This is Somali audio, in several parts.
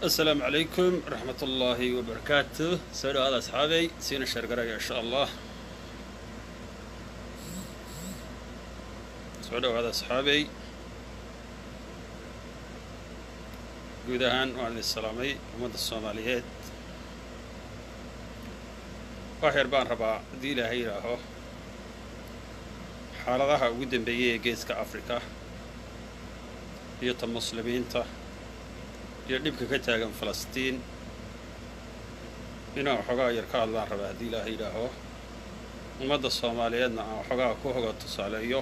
asalaamu calaykum waraxmat ullaahi wabarakaatu soo dhawaada asxaabay siina sheergaraya insha allah soo dhawaada asxaabay guud ahaan waan idin salaamay ummadda soomaaliyeed wax yar baan rabaa haddii ilaahay yidhaaho xaaladaha ugu dambeeyay ee geeska afrika iyo ta muslimiinta iyo dhibka ka taagan falastiin inaan waxoogaa yar ka hadlaan rabaa haddii ilaaha yidhaaho ummadda soomaaliyeedna aan waxoogaa ku hoga tusaaleeyo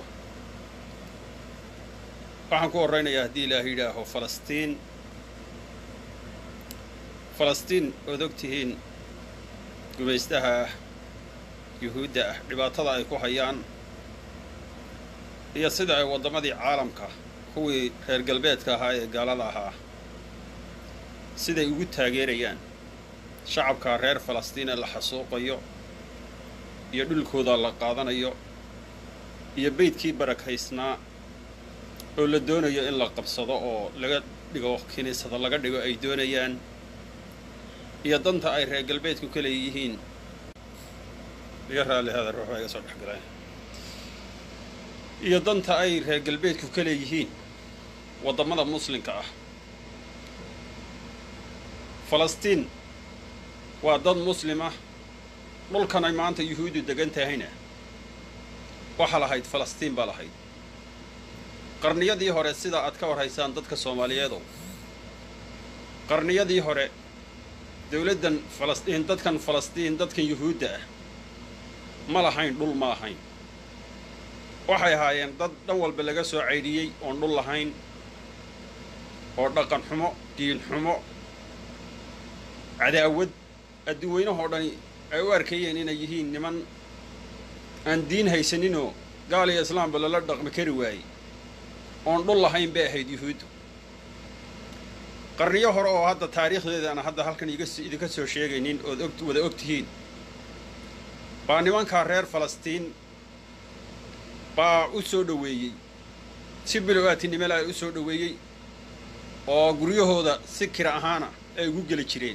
waxaan ku horraynayaa haddii ilaaha yidhaaho falastiin falastiin ood og tihiin gumaystaha ah yuhuudda ah dhibaatada ay ku hayaan iyo sida ay waddamadii caalamka kuwii reer galbeedka ahaa ee gaalada ahaa siday ugu taageerayaan shacabka reer falastiin ee la xasuuqayo iyo dhulkooda la qaadanayo iyo beydkii barakaysnaa oo la doonayo in la qabsado oo laga dhigo kiniisada laga dhigo ay doonayaan iyo danta ay reer galbeedku ka leeyihiin iga raallihada ruux baa iga soo dhexgalay iyo danta ay reer galbeedku ka leeyihiin waddamada muslimka ah falastiin waa dad muslim ah dhulkan ay maanta yuhuuddu degan tahayna waxaa lahayd falastiin baa lahayd qarniyadii hore sida aad ka warhaysaan dadka soomaaliyeedow qarniyadii hore dowladdan falastiin dadkan falastiin dadkan yuhuudda ah ma lahayn dhul ma lahayn waxay ahaayeen dad dhan walba laga soo caydhiyey oon dhul lahayn oo dhaqan xumo diin xumo cadaawad adduweynahoo dhani ay u arkayeen inay yihiin niman aan diin haysaninoo gaal iyo islaamba lala dhaqmi kari waayey oon dhul lahayn bay ahayd yuhuuddu qarniyo hore oo hadda taariikhdeeda aan hadda halkan idinka soo sheegaynin ood og wada og tihiin baa nimankaa reer falastiin baa u soo dhoweeyey si bilow-aatinimela ay u soo dhoweeyey oo guryahooda si kira ahaana ay ugu geli jireen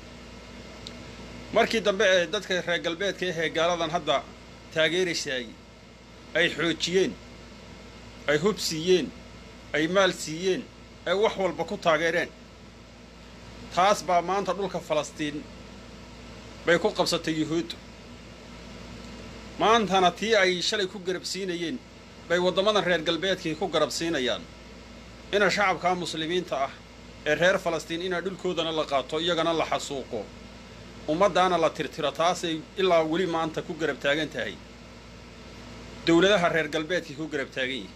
markii dambe ee dadka reer galbeedka ahee gaaladan hadda taageeraysaay ay xoojiyeen ay hub siiyeen ay maal siiyeen ay wax walba ku taageereen taas baa maanta dhulka falastiin bay ku qabsatay yuhuuddu maantana tii ay shalay ku garabsiinayeen bay waddamadan reer galbeedkii ku garabsiinayaan ina shacabkaa muslimiinta ah ee reer falastiin inaa dhulkoodana la qaato iyagana la xasuuqo ummaddaana la tirtiro taasay ilaa weli maanta ku garab taagan tahay dowladaha reer galbeedkii ku garab taagan yihi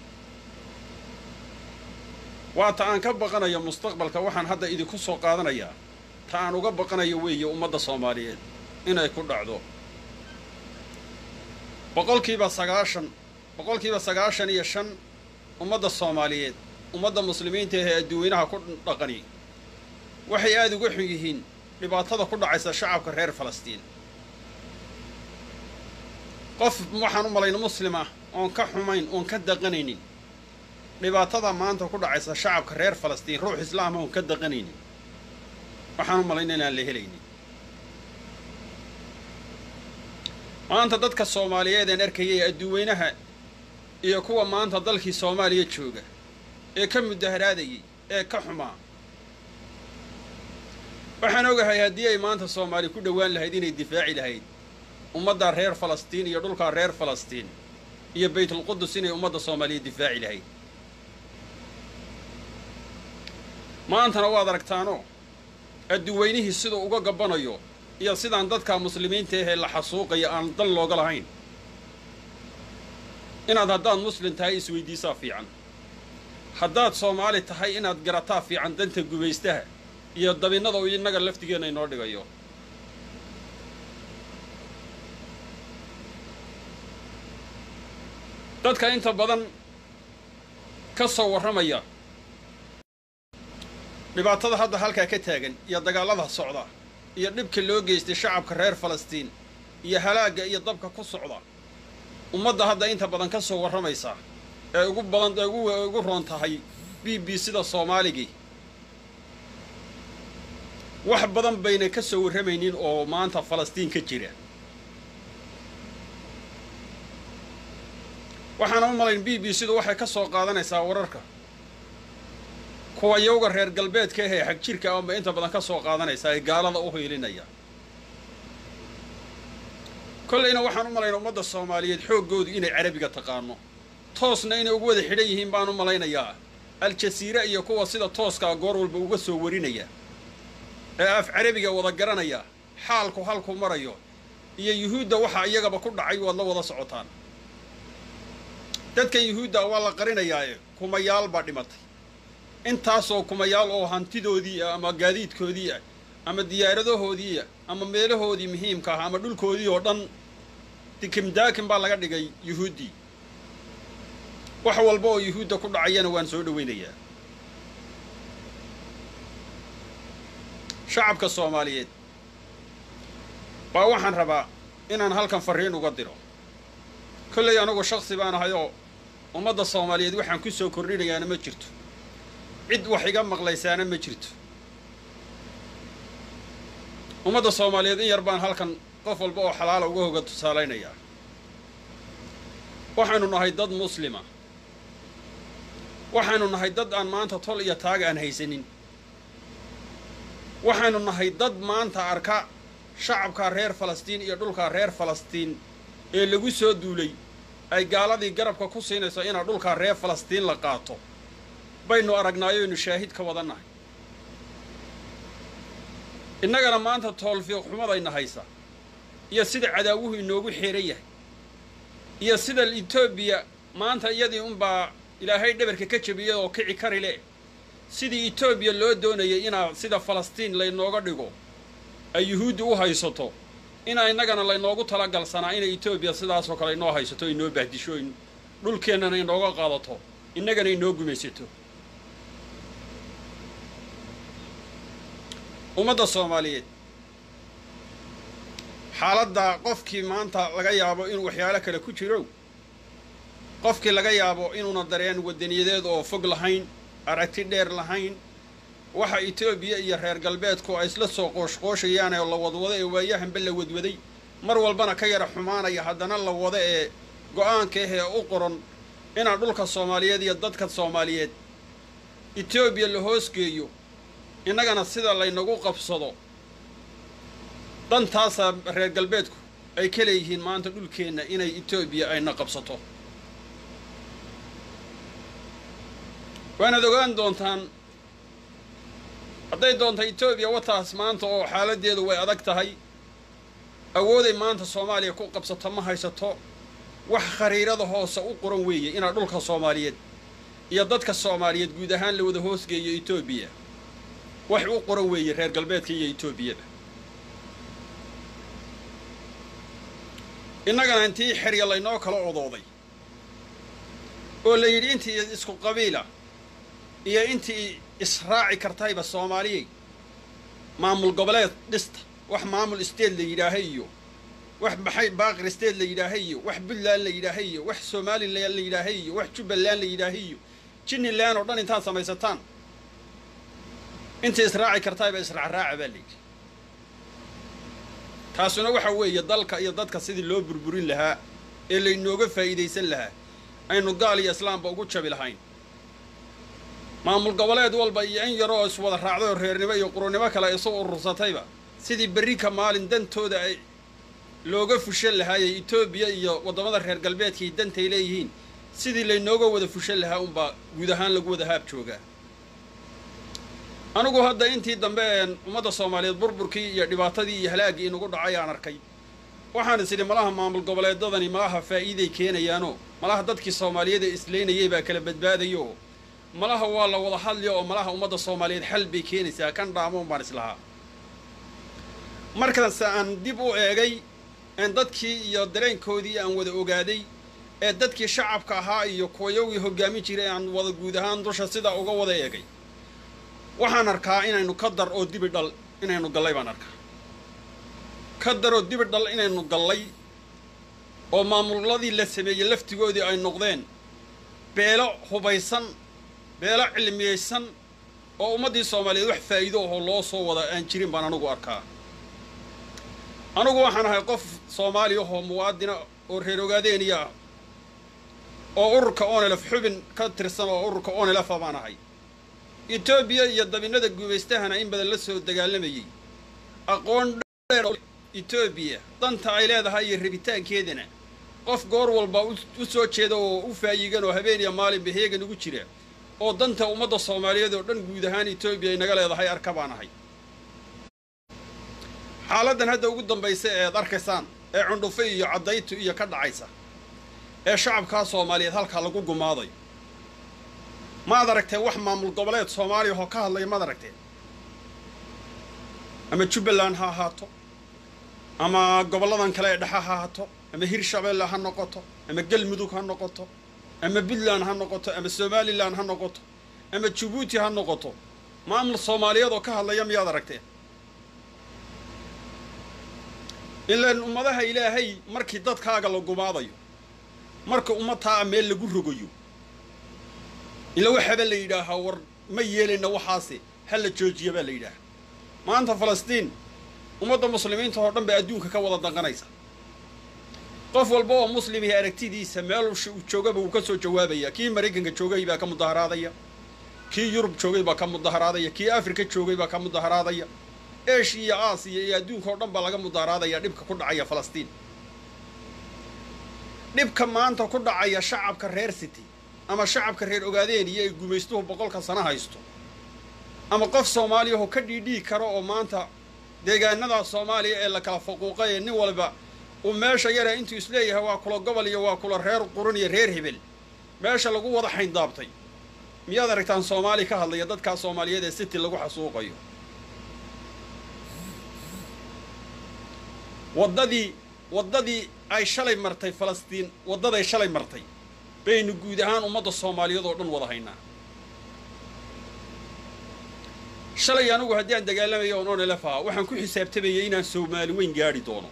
waa ta aan ka baqanayo mustaqbalka waxaan hadda idinku soo qaadanayaa ta aan uga baqanayo weeye ummadda soomaaliyeed inay ku dhacdo boqolkiiba sagaashan boqolkiiba sagaashan iyo shan ummadda soomaaliyeed ummadda muslimiinta ahee adduweynaha ku dhaqani waxay aada uga xun yihiin dhibaatada ku dhacaysa shacabka reer falastiin qof waxaan u malayna muslim ah oon ka xumayn oon ka daqanaynin dhibaatada maanta ku dhacaysa shacabka reer falastiin ruux islaama oon ka daqanaynin waxaan u malayna inaan la helaynin maanta dadka soomaaliyeed een arkayay adduweynaha iyo kuwa maanta dalkii soomaaliya jooga ee ka mudaharaadayay ee ka xumaa waxaan ogahay haddii ay maanta soomaali ku dhowaan lahayd inay difaaci lahayd ummadda reer falastiin iyo dhulkaa reer falastiin iyo baytulqudus inay ummadda soomaaliya difaaci lahayd maantana waad aragtaano adduweynihii siduu uga gabbanayo iyo sidaan dadka muslimiinta ahee la xasuuqaya aan dan looga lahayn inaad haddaad muslim tahay isweydiisaa fiican haddaad soomaali tahay inaad garataa fiican danta gumaystaha iyo dabinnada uu innaga laftigeenna inoo dhigayo dadka inta badan ka soo warramaya dhibaatada hadda halkaa ka taagan iyo dagaallada socda iyo dhibka loo geystay shacabka reer falastiin iyo halaagga iyo dabka ku socda ummadda hadda inta badan ka soo warramaysa ee ugu badan ee ugu ugu roon tahay b b sida soomaaligii wax badan bayna ka soo warramaynin oo maanta falastiin ka jira waxaana u malayn b b c-du waxay ka soo qaadanaysaa wararka kuwa yowga reer galbeedka ahee xag jirka ama inta badan ka soo qaadanaysaa ee gaalada u hiilinaya kollayna waxaan u malayna ummadda soomaaliyeed xooggoodu inay carabiga taqaano toosna inay ugu wada xidhan yihiin baan u malaynayaa al-jasiira iyo kuwa sida tooskaa goor walba uga soo warinaya ee af carabiga wada garanaya xaalku halku marayo iyo yuhuudda waxaa iyagaba ku dhacay waad la wada socotaan dadkan yuhuudda waa la qarinayaae kumayaal baa dhimatay intaasoo kumayaal oo hantidoodii ah ama gaadiidkoodii ah ama diyaaradahoodii ah ama meelahoodii muhiimka ah ama dhulkoodii oo dhan dikimdaakin baa laga dhigay yuhuuddii wax walba oo yuhuudda ku dhacayana waan soo dhowaynayaa shacabka soomaaliyeed baa waxaan rabaa inaan halkan farriin uga diro kollay anugu shaksi baan ahay oo ummadda soomaaliyeed waxaan ku soo kordhinayaana ma jirto cid wax iga maqlaysaana ma jirto ummadda soomaaliyeed in yar baan halkan qof walba oo xalaala uga hoga tusaalaynayaa waxaynu nahay dad muslima waxaynu nahay dad aan maanta tol iyo taag aan haysanin waxaynu nahay dad maanta arka shacabka reer falastiin iyo dhulka reer falastiin ee lagu soo duulay ay gaaladii garabka ku siinayso inaa dhulkaa reer falastiin la qaato baynu aragnaayoynu shaahid ka wadannahay innagana maanta toolfiiq xumadayna haysa iyo sida cadaawuhu inoogu xeeran yahay iyo sida etoobiya maanta iyadii unbaa ilaahay dhabarka ka jabiyay oo kici kari le sidii etoobiya loo doonayay inaa sida falastiin laynooga dhigo ay yuhuuddi u haysato inaa innagana laynoogu talagalsanaa inay etoobiya sidaasoo kale inoo haysato inoo bahdisho dhulkeennana inooga qaadato innagana inoo gumaysato ummadda soomaaliyeed xaaladda qofkii maanta laga yaabo inuu waxyaalo kale ku jiro qofkii laga yaabo inuuna dareen wadaniyadeed oo fog lahayn aragti dheer lahayn waxa etoobiya iyo reer galbeedku ay isla soo qooshqooshayaan ee la wadwado ee waayahanba la wadwaday mar walbana ka yara xumaanaya haddana la wado ee go-aanka ah ee u qoran inaa dhulka soomaaliyeed iyo dadka soomaaliyeed etoobiya la hoosgeeyo innagana sida laynagu qabsado dhantaasaa reer galbeedku ay ka leeyihiin maanta dhulkeenna inay etoobiya ayna qabsato waanaad ogaan doontaan hadday doonta etoobiya wataas maanta oo xaaladdeedu way adag tahay awooday maanta soomaaliya ku qabsato ma haysato wax khariirada hoose u qoran weeye inaa dhulka soomaaliyeed iyo dadka soomaaliyeed guud ahaan la wada hoosgeeyo etoobiya wax u qoran weeye reer galbeedka iyo etoobiyada innagana intii xerya laynoo kala odooday oo la yidhi intii isku qabiila iyo intii israaci kartayba soomaaliyey maamul goboleed dhista wax maamul state la yidhaahay iyo wax baxay baaqir state la yidhaahay iyo wax puntland la yidhaahay iyo wax somalilan la yidhaahay iyo wax jubbaland la yidhaahay iyo jiniland oo dhan intaad samaysataan intii israaci kartayba israacraaca baa layidhi taasuna waxa weeye dalka iyo dadka sidii loo burburin lahaa ee laynooga faa'iidaysan lahaa aynu gaal iyo islaamba ugu jabi lahayn maamul goboleed walba iyo in yaroo iswada raacday oo reernimo iyo qurunimo kale isu urursatayba sidii berrika maalin dantooda ay looga fushan lahaayey etoobiya iyo waddamada reer galbeedkay dantay leeyihiin sidii laynooga wada fushan lahaa unbaa guud ahaan lagu wada haab joogaa anigu hadda intii dambe een ummadda soomaaliyeed burburkii iyo dhibaatadii iyo halaaggii inugu dhacay aan arkay waxaan is idhi malaha maamul goboleedadani malaha faa'iiday keenayaanoo malaha dadkii soomaaliyeed ee isleynayay baa kala badbaadayo oo malaha waa la wada hadliyo oo malaha ummadda soomaaliyeed xal bay keenaysaa kan dhaamoon baan islahaa markaase aan dib u eegay een dadkii iyo dareenkoodii aan wada ogaaday ee dadkii shacabka ahaa iyo kuwayowgii hoggaamin jiray aan wada guud ahaan dusha sidaa uga wada eegay waxaan arkaa inaynu ka dar oo dibi dhal inaynu gallay baan arkaa ka dar oo dibi dhal inaynu gallay oo maamulladii la sameeyey laftigoodii ay noqdeen beelo hubaysan beelo cilmiyaysan oo ummaddii soomaaliyeed wax faa'iido ahoo loo soo wada aan jirin baan anugu arkaa anugu waxaan ahay qof soomaali ahoo muwaadina oo reer ogaadeeniya ah oo ururka onelef xubin ka tirsan oo ururka onelefa baan ahay etoobiya iyo dabinada guubaystahana in badan la soo dagaalamayey aqoon dheer etoobiya danta ay leedahay iyo rabitaankeedana qof goor walba u soo jeeda oo u faayigan oo habeen iyo maalinba heegan ugu jira oo danta ummadda soomaaliyeed oo dhan guud ahaan etoobiya ay naga leedahay arka baan ahay xaaladdan hadda ugu dambaysa ee ad arkaysaan ee cundhufe iyo caddaytu iyo ka dhacaysa ee shacabkaa soomaaliyeed halkaa lagu gumaaday maad aragteen wax maamul goboleed soomaaliya oo ka hadlaya maad aragteen ama jubbaland ha ahaato ama gobolladan kale ee dhexa ha ahaato ama hirshabeelle ha noqoto ama galmudug ha noqoto ama puntland ha noqoto ama somalilan ha noqoto ama jabuuti ha noqoto maamul soomaaliyeed oo ka hadlaya miyaad aragteen ilaan ummadaha ilaahay markii dadkaaga la gumaadayo marka ummadtaa meel lagu rogayo ila waxaaba la yidhaahaa war ma yeelayna waxaase ha la joojiya baa la yidhaaha maanta falastiin ummadda muslimiinta oo dhan baa adduunka ka wada danqanaysa qof walba oo muslimih aragtidiisa meel uu joogaba uu ka soo jawaabaya kii maraykanka joogay baa ka mudaharaadaya kii yurub joogay baa ka mudaharaadaya kii afrika joogay baa ka mudaharaadaya eshiya iyo aasiya iyo adduunka oo dhan baa laga mudaharaadaya dhibka ku dhacaya falastiin dhibka maanta ku dhacaya shacabka reer city ama shacabka reer ogaadeeniya ay gumaystuhu boqolka sano haysto ama qof soomaaliyahoo ka dhiidhii karo oo maanta deegaanada soomaaliya ee la kala faquuqay ee nin walba uu meesha yara intuu isleeyahay waa kula gobol iyo waa kula reer qurun iyo reer hebel meesha lagu wada xayndaabtay miyaad aragtaan soomaali ka hadlaya dadkaa soomaaliyeed ee city lagu xasuuqayo waddadii waddadii ay shalay martay falastiin waddaday shalay martay baynu guud ahaan ummadda soomaaliyeed oo dhan wada haynaa shalay anugu haddii aan dagaalamayo oon onelef ahaa waxaan ku xisaabtamayay inaan soomaali weyn gaadhi doono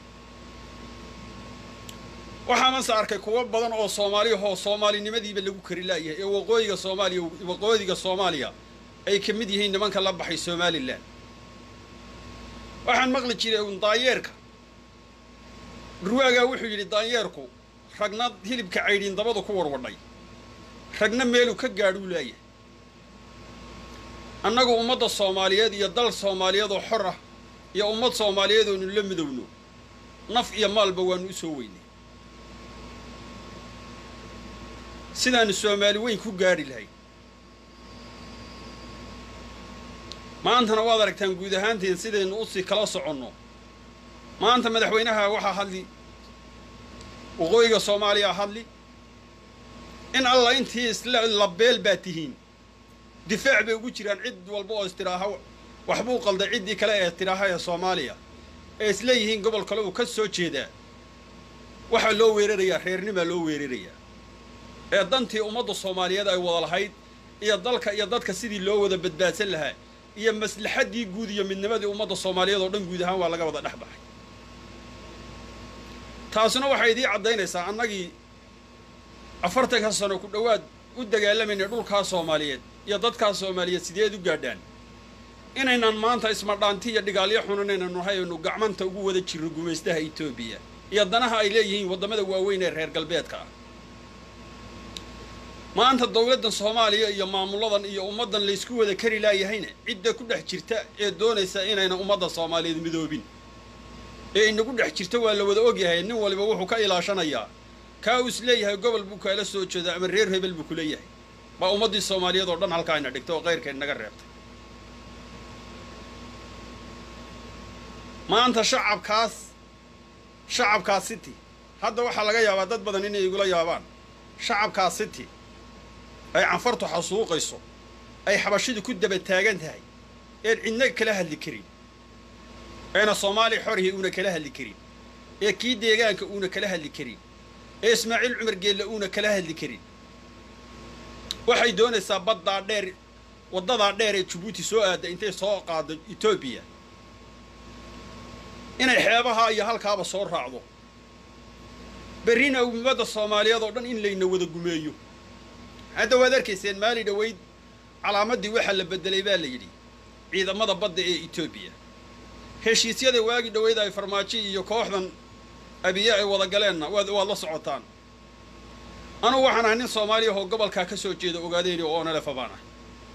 waxaamase arkay kuwo badan oo soomaaliyahoo soomaalinimadiiba lagu kari laayahay ee waqooyiga soomaaliya waqooyiga soomaaliya ay ka mid yihiin nimanka la baxay somalilan waxaan maqli jiray un daanyeerka dhurwaagaa wuxuu yidhi daanyeerku ragna hilibka caydhiin dabadu ku warwadhay ragna meeluu ka gaadhuu laayahay annagu ummadda soomaaliyeed iyo dal soomaaliyeed oo xor ah iyo ummad soomaaliyeed oonu la midowno naf iyo maalba waannu u soo weynay sidaannu soomaali weyn ku gaadhi lahay maantana waad aragtaan guud ahaanteen sidaynu usii kala soconno maanta madaxweynaha waxaa hadli waqooyiga soomaaliya hadli in alla intii isla labeel baa tihiin difaac bay ugu jiraan cid walba oo istiraaha waxbuu qalday ciddii kale ee tidhaaha ee soomaaliya ee isleeyihiin gobol kale uu ka soo jeedaa waxaa loo weerarayaa reernimaa loo weerarayaa ee dantii ummadda soomaaliyeed ay wada lahayd iyo dalka iyo dadka sidii loo wada badbaadsan lahaa iyo maslaxaddii guud iyo midnimadii ummadda soomaaliyeed oo dhan guud ahaan waa laga wada dhex baxay taasuna waxay idii caddaynaysaa annagii afartanka sano ku dhowaad u dagaalamayna dhulkaa soomaaliyeed iyo dadkaa soomaaliyeed sideed u gaadhaan inaynan maanta ismadhaanti iyo dhigaalyo xunan inaynu nahay aynu gacmanta ugu wada jirno gumaystaha etoobiya iyo danaha ay leeyihiin waddamada waaweyn ee reer galbeedka ah maanta dawladdan soomaaliya iyo maamulladan iyo ummaddan laysku wada kari laayahayna cidda ku dhex jirta ee doonaysa inayna ummadda soomaaliyeed midoobin ee inagu dhex jirta waa la wada ogyahay nin waliba wuxuu ka ilaashanayaa kaa uu is leeyahay gobol buu kaala soo jeeda ama reer hebel buu ku leeyahay baa ummaddii soomaaliyeed oo dhan halkaa ina dhigtay oo kayrkeed naga reebtay maanta shacabkaas shacabkaas city hadda waxaa laga yaabaa dad badan inay igula yaabaan shacabkaas city ay canfartu xasuuqayso ay xabashidu ku daba taagan tahay een cidna kala hadli karin eena soomaaliya xorihii uuna kala hadli karin ee kii deegaanka uuna kala hadli karin ee ismaaciil cumar geelle uuna kala hadli karin waxay doonaysaa baddaa dheer waddadaa dheer ee jabuuti soo aadda intay soo qaaddo etoobiya inay xeebaha iyo halkaaba soo raacdo berrina ummadda soomaaliyeed oo dhan in layna wada gumeeyo hadda waad arkayseen maali dhoweyd calaamaddii waxaa la beddelay baa la yidhi ciidamada badda ee etoobiya heshiisyada waagi dhoweyd ay farmaajo iyo kooxdan abiye ay wada galeenna waad waad la socotaan anugu waxaan ahay nin soomaaliya oo gobolkaa ka soo jeeda ogaadeyni oo onelefa baan ahay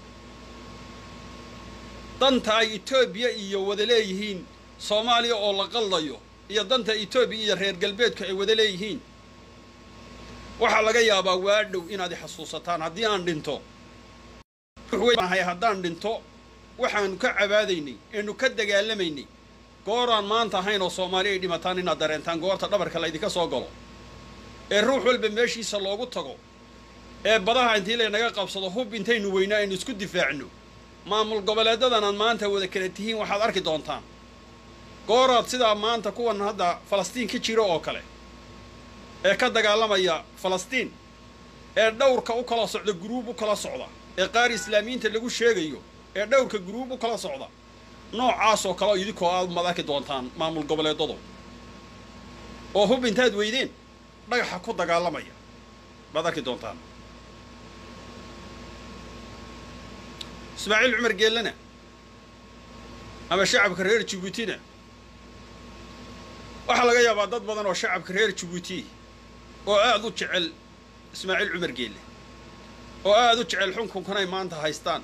danta ay etoobiya iyo wada leeyihiin soomaaliya oo la qaldayo iyo danta etoobiya iyo reer galbeedku ay wada leeyihiin waxaa laga yaabaa waa dhow inaad i xasuusataan haddii aan dhinto ahay haddaan dhinto waxaanu ka cabaadaynay eenu ka dagaalamaynay gooraan maanta ahayn oo soomaali ay dhimataan inaad dareentaan goorta dhabarka laydinka soo galo ee ruux walba meeshiisa loogu tago ee badaha intii laynaga qabsado hub intaynu weynaa aynu isku difaacno maamul goboleedadan aad maanta wada kala tihiin waxaad arki doontaan gooraad sidaa maanta kuwan hadda falastiin ka jiro oo kale ee ka dagaalamaya falastiin ee dhowrka u kala socda guruub u kala socda ee qaar islaamiyiinta lagu sheegayo ee dhowrka guruub u kala socda noocaasoo kale idinkoo aad maad arki doontaan maamul goboleedadu oo hub intaad weydeen dhagaxa ku dagaalamaya baad arki doontaan ismaaciil cumar geellana ama shacabka reer jabuutina waxaa laga yaabaa dad badan oo shacabka reer jabuuti oo aad u jecel ismaaciil cumar geelle oo aad u jecel xukunkanay maanta haystaan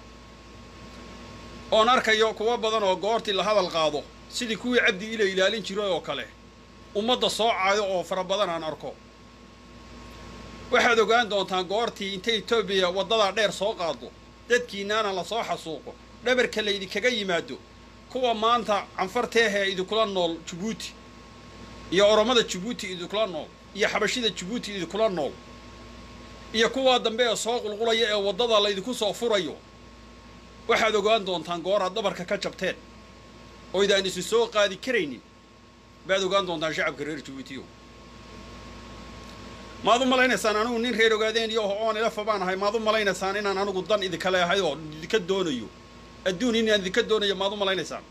oon arkayo kuwo badan oo goortii la hadal qaado sidii kuwii cabdi ila ilaalin jiray oo kale ummadda soo caayo oo fara badan aan arko waxaad ogaan doontaan goortii intay etoobiya waddadaa dheer soo qaado dadkiinaana la soo xasuuqo dhabarka laydinkaga yimaado kuwa maanta canfarteehee idinkula nool jabuuti iyo oromada jabuuti idinkula nool iyo xabashida jabuuti idinkula nool iyo kuwaa dambe ee soo qulqulaya ee waddada laydinku soo furayo waxaad ogaan doontaan gooraad dhabarka ka jabteen oo idaan isu soo qaadi karaynin baad ogaan doontaan shacabka reer jabuutiyo maad u malaynaysaan anigu nin reer ogaadeen iyo oon ilafa baan ahay maad u malaynaysaan inaan anigu dan idinka leehay oo idinka doonayo adduun inaan idinka doonayo maad u malaynaysaan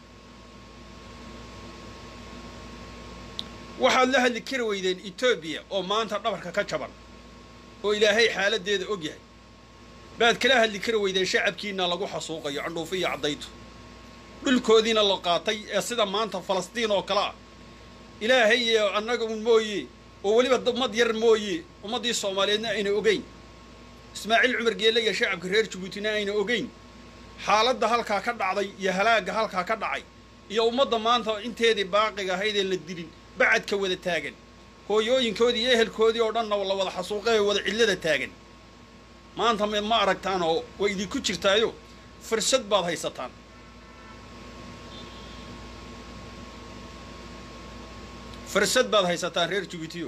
waxaad la hadli kari weydeen etoobiya oo maanta dhabarka ka jaban oo ilaahay xaaladdeeda og yahay baad kala hadli kari weydeen shacabkiina lagu xasuuqayo candhuufo iyo caddaytu dhulkoodiina la qaatay ee sida maanta falastiin oo kale ah ilaahay iyo annaga un mooye oo weliba ummad yar mooye ummaddii soomaaliyeedna ayna ogeyn ismaaciil cumar geelle iyo shacabka reer jabuutina ayna ogeyn xaaladda halkaa ka dhacday iyo halaagga halkaa ka dhacay iyo ummadda maanta inteedii baaqiga ahaydeen la dilin bacadka wada taagan hooyooyinkoodii iyo ehelkoodii oo dhanna la wada xasuuqay oo wada cidlada taagan maanta ma aragtaan oo way idinku jirtaayo fursad baad haysataan fursad baad haysataan reer jabuutiyo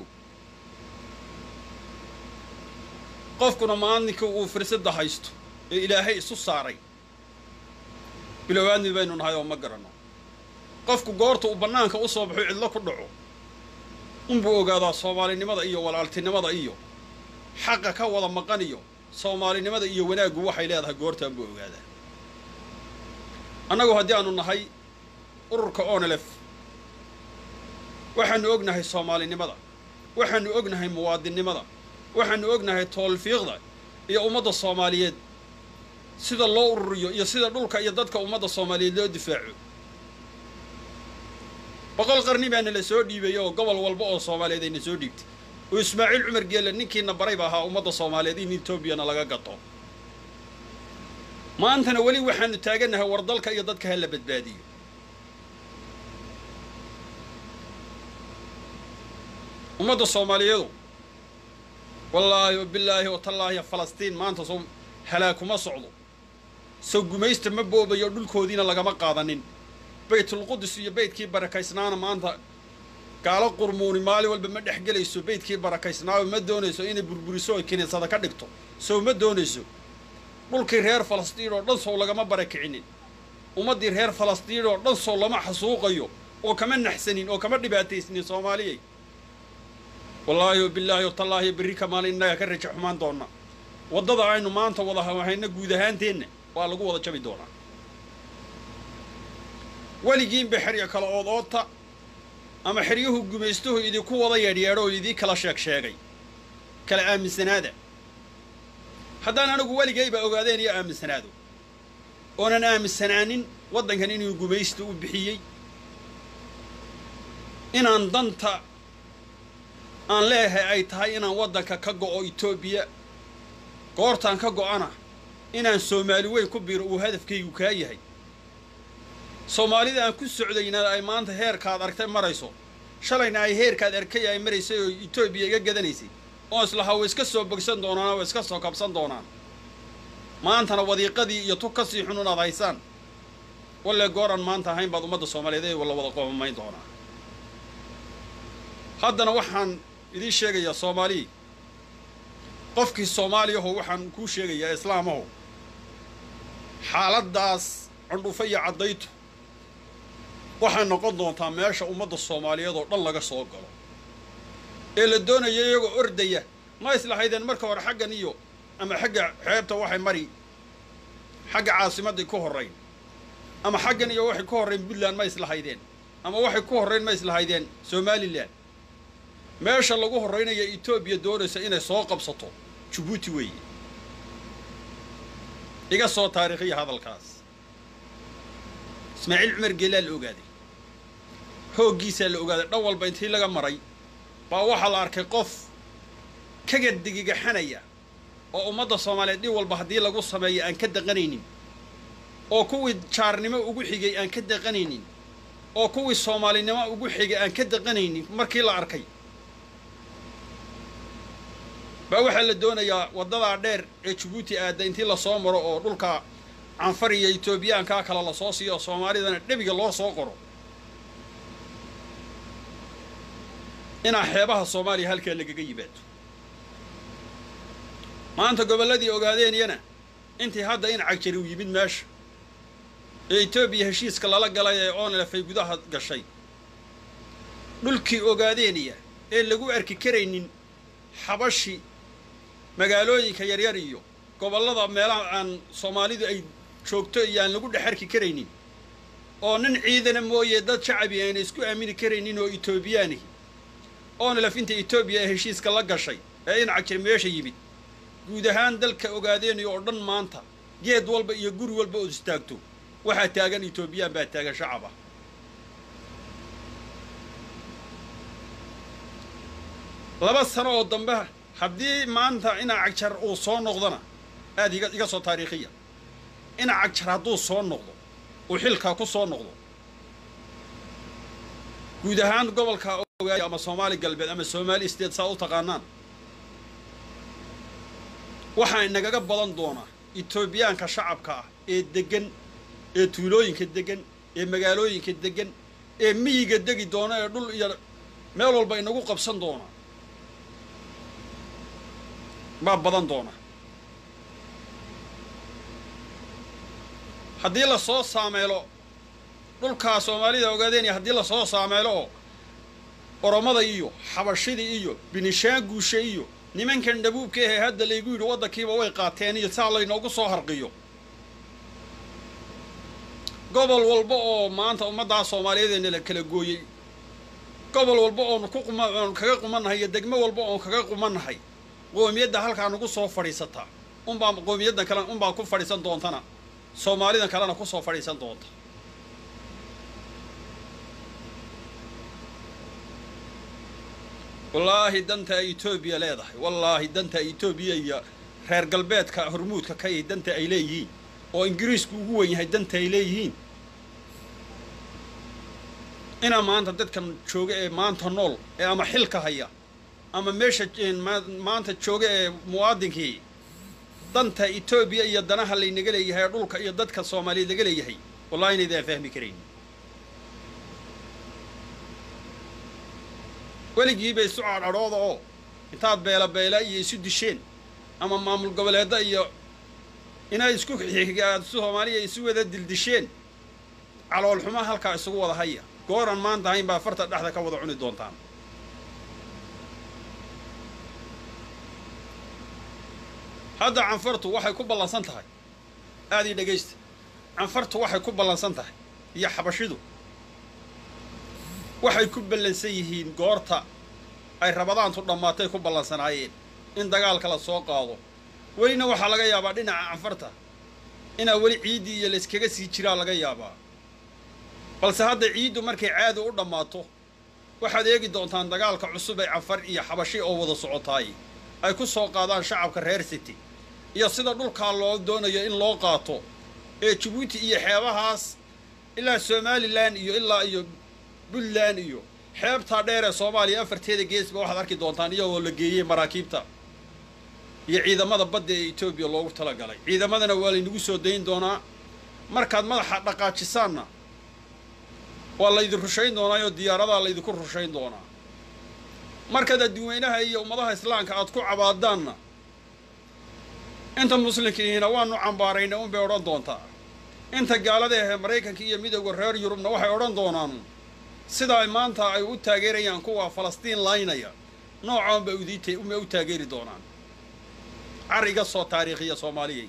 qofkuna maalinka uu fursadda haysto ee ilaahay isu saaray bilowaadmi baynu nahay oo ma garanno qofku goorta uu bannaanka u soo baxo cidlo ku dhaco unbuu ogaadaa soomaalinimada iyo walaaltinimada iyo xaqa ka wada maqan iyo soomaalinimada iyo wanaaggu waxay leedahay goortaan buu ogaadaa annagu haddii aanu nahay ururka onelef waxaanu ognahay soomaalinimada waxaanu ognahay muwaadinnimada waxaanu ognahay toolfiiqda iyo ummadda soomaaliyeed sida loo ururiyo iyo sida dhulka iyo dadka ummadda soomaaliyeed loo difaaco boqol qarni baana la soo dhiibay oo gobol walba oo soomaaliyeed ayna soo dhiibtay oo ismaaciil cumar geelle ninkiina barayba ahaa ummadda soomaaliyeed in etoobiyana laga gato maantana weli waxaanu taagannahay war dalka iyo dadka ha la badbaadiyo ummadda soomaaliyeedu wallaahi wa bilaahi wa tallaahi falastiin maanta soo halaag kuma socdo soo gumaysta ma boobayo dhulkoodiina lagama qaadanin baytulqudus iyo beydkii barakaysnaana maanta gaalo qurmuuni maalin walba ma dhex gelayso beydkii barakaysnaayo ma doonayso inay burburiso oy kiniisada ka dhigto sow ma doonayso dhulkii reer falastiin oo dhan sow lagama barakicinin ummaddii reer falastiin oo dhan sow lama xasuuqayo oo kama naxsanin oo kama dhibaataysnin soomaaliyay wallaahi wa bilaahi wa tallaahi berri ka maalin innaga ka raja xumaan doonna waddada aynu maanta wada hayna guud ahaanteenna waa lagu wada jabi doonaa weligiinba xerya kala ood oodta ama xeryuhu gumaystuhu idinku wada yeedhyeedho oo idii kala sheeg sheegay kala aaminsanaada haddaan anigu weligayba ogaadeen iyo aaminsanaado oonan aaminsanaanin waddankan inuu gumaysta u bixiyey inaan danta aan leeyahay ay tahay inaan waddanka ka go'o etoobiya goortaan ka go'ana inaan soomaali weyn ku biiro uu hadafkaygu kaa yahay soomaalida aan ku socdayna ay maanta heerkaad argtay marayso shalayna ay heerkaad arkay ay maraysay oo etoobiya iga gadanaysay oo islahaa way iska soo bogsan doonaan way iska soo kabsan doonaan maantana wadiiqadii iyo tug ka sii xun inaad haysaan walle gooran maanta ahayn baad ummadda soomaaliyeed ee la wada qoomamayn doonaa haddana waxaan idiin sheegayaa soomaalii qofkii soomaaliyaho waxaan kuu sheegayaa islaamaho xaaladdaas cundhufa iyo caddaytu waxay noqon doontaa meesha ummadda soomaaliyeed oo dhan laga soo galo ee la doonaya iyagoo ordaya ma islahaydeen marka hore xaggan iyo ama xagga xeebta waxay mari xagga caasimadday ku horrayn ama xaggan iyo waxay ku horrayn puntland ma islahaydeen ama waxay ku horrayn ma islahaydeen somalilan meesha lagu horraynaya etoobiya doonaysa inay soo qabsato jabuuti weeye iga soo taariikhiya hadalkaas ismaaciil cumar geelaa la ogaaday hooggiisaa la ogaaday dhan walba intii laga maray baa waxaa la arkay qof kaga digigaxanaya oo ummadda soomaaliyeed dhib walba haddii lagu sameeyo aan ka daqanaynin oo kuwii jaarnimo ugu xigay aan ka daqanaynin oo kuwii soomaalinimo ugu xigay aan ka daqanaynin markii la arkay baa waxaa la doonayaa waddadaa dheer ee jabuuti aadda intii lasoo maro oo dhulka canfar iyo etoobiyaankaa kale lasoo siiyo oo soomaalidana dhebiga loo soo qoro inaa xeebaha soomaaliya halkaa lagaga yimaado maanta gobolladii ogaadeenyana intii hadda in cagjari u yimid meesha ee etoobiya heshiiska lala galay ee oonlefay gudaha gashay dhulkii ogaadeeniya ee lagu arki karaynin xabashi magaalooyinka yaryar iyo gobollada meelaha aan soomaalidu ay joogto iyo aan lagu dhex arki karaynin oo nin ciidana mooye dad shacabi ayna isku aamini karaynin oo etoobiyaanihi oonlef inta etoobiya ee heshiiska la gashay ee in cagjir meesha yimid guud ahaan dalka ogaadeenayo oo dhan maanta geed walba iyo guri walba ood istaagto waxaa taagan etoobiyaan baa taagan shacab ah laba sano oo dambe haddii maanta ina cagjar uu soo noqdona aad iga iga soo taariikhiya ina cagjar hadduu soo noqdo uu xilkaa ku soo noqdo guud ahaan gobolka ogaay ama soomaali galbeed ama soomaali state saa u taqaanaan waxaa inagaga badan doonaa etoobiyaanka shacabka ah ee deggan ee tuulooyinka deggan ee magaalooyinka deggan ee miyiga degi doona ee dhul iyo meel walba inagu qabsan doona baa badan doona haddii lasoo saameelo dhulkaa soomaalida ogaadeenaya haddii lasoo saameelo oo oromada iyo xabashida iyo binishaanguusha iyo nimankan dhabuubka ahee hadda laygu yidhi waddankiiba way qaateen iyo saa laynoogu soo harqiyo gobol walba oo maanta ummaddaa soomaaliyeedeenna la kala gooyey gobol walba oonu ku quma oonu kaga qumannahay iyo degmo walba oon kaga qumannahay qoomiyadda halkaa nagu soo fadhiisataa unbaa qoomiyaddan kale unbaa ku fadhiisan doontana soomaalidan kalena ku soo fadhiisan doonta wallaahi danta ay etoobiya leedahay wallaahi danta etoobiya iyo reer galbeedka hormuudka ka ihi danta ay leeyihiin oo ingiriisku ugu wen yahay danta ay leeyihiin inaa maanta dadkan jooga ee maanta nool ee ama xilka haya ama meesha maanta jooga ee muwaadinkii danta etoobiya iyo danaha laynaga leeyahay ee dhulka iyo dadka soomaaliyeed laga leeyahay wallahi inaydaan fahmi karayn weligiiba isu cadhadhooda oo intaad beela beela iyo isu disheen ama maamul goboleedda iyo inay isku xigaad soomaaliya isu wada dildisheen caloolxuma halkaa isugu wada haya gooran maanta hayn baa farta dhexda ka wada cuni doontaan hadda canfartu waxay ku ballansan tahay aad ii dhegaysta canfartu waxay ku ballansan tahay iyo xabashidu waxay ku ballansan yihiin goorta ay rabadaantu dhammaatay ku ballansanaayeen in dagaalka la soo qaado welina waxaa laga yaabaa dhinaca canfarta inaa weli ciiddii iyo layskaga sii jiraa laga yaabaa balse hadda ciiddu markay caadi u dhammaato waxaad eegi doontaan dagaalka cusub ee canfar iyo xabashi oo wada socotaay ay ku soo qaadaan shacabka reer city iyo sida dhulkaa loo doonayo in loo qaato ee jabuuti iyo xeebahaas ilaa somalilan iyo ilaa iyo puntland iyo xeebtaa dheer ee soomaaliya afarteeda geesba waxaad arki doontaan iyagoo la geeyey maraakiibta iyo ciidamada badda ee etoobiya loogu talagalay ciidamadana waa laynagu soo dayn doonaa markaad madaxa dhaqaajisaanna waa laydin rushayn doonaayoo diyaaradaa laydinku rushayn doonaa markaad adduweynaha iyo ummadaha islaamka aad ku cabaadaanna inta muslimkiihina waanu cambaarayna unbay odhan doontaa inta gaalada ahee maraykanka iyo midowda reer yurubna waxay odhan doonaan sida ay maanta ay u taageerayaan kuwa falastiin laynaya noocaanba udiit uma u taageeri doonaan car iga soo taariikhiya soomaaliyay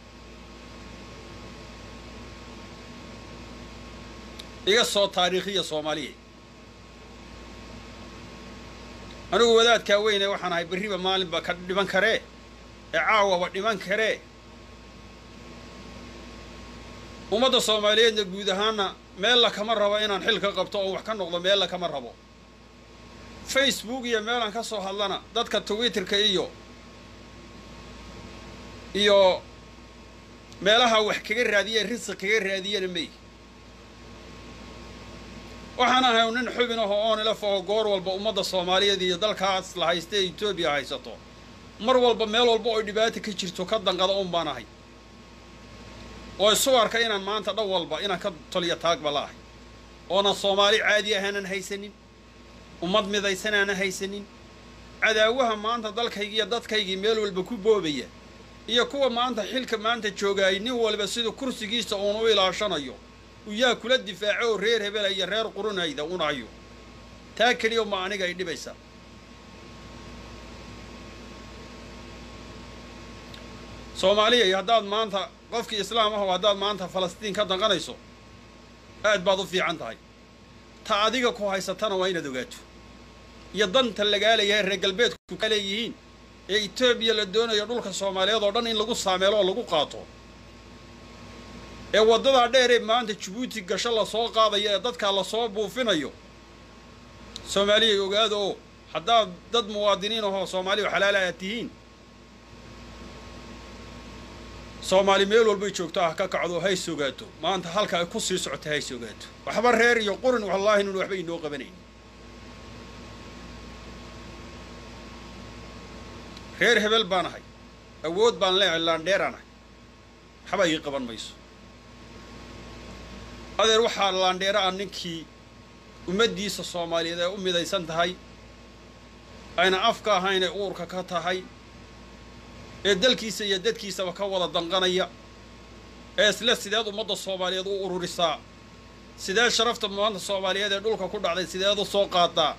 iga soo taariikhiya soomaaliyay anigu wadaadkaa weyne waxaan ahay berriba maalinba ka dhiman karee ee caawaba dhiman karee ummadda soomaaliyeedna guud ahaanna meella kama rabo inaan xil ka qabto oo wax ka noqdo meella kama rabo facebook iyo meelaan ka soo hadlana dadka twitterka iyo iyo meelaha wax kaga raadiye risiq kaga raadiyana mey waxaan ahay nin xubin ahoo oon ilaf oo goor walba ummadda soomaaliyeed iyo dalkaas la haysta ee etoobiya haysato mar walba meel walba oo dhibaata ka jirto ka danqada un baan ahay oo isu arka inaan maanta dhan walba inaan ka toliya taagba la ahay oonan soomaali caadi ahaanan haysanin ummad midaysan aanan haysanin cadaawaha maanta dalkaygii iyo dadkaygii meel walba ku boobaya iyo kuwa maanta xilka maanta joogaayay nin walba siduu kursigiisa uun u ilaashanayo uyaa kula difaaco oo reer hebela iyo reer qurunayda unayo taa keliya ma aniga ay dhibaysa soomaaliyay haddaad maanta qofkii islaam aho haddaad maanta falastiin ka danqanayso aad baad u fiican tahay ta adiga ku haysatana waa inaad ogaato iyo danta lagaalayahay reer galbeedku ka leeyihiin ee etoobiya la doonayo dhulka soomaaliyeed oo dhan in lagu saameelo oo lagu qaato ee waddadaa dheer ee maanta jabuuti gasho lasoo qaadayo ee dadkaa lasoo buufinayo soomaaliyay ogaada oo haddaad dad muwaadiniin ahoo soomaaliya xalaala aad tihiin soomaali meel walbay joogto ah ka kacdo hays ogaato maanta halka ay ku sii socota hays ogaato waxba reer iyo qurin wallaahi nun waxba inoo qabanayn reer hebel baan ahay awood baan leehay laandheeraan ahay waxba ii qaban mayso adeer waxaa laandheera ah ninkii ummaddiisa soomaaliyeed ay u midaysan tahay ayna afka ahayn ay uurka ka tahay ee dalkiisa iyo dadkiisaba ka wada danqanaya ee isle sideed ummadda soomaaliyeed u ururisaa sideed sharafta maanta soomaaliyeed ee dhulka ku dhacday sideed u soo qaadaa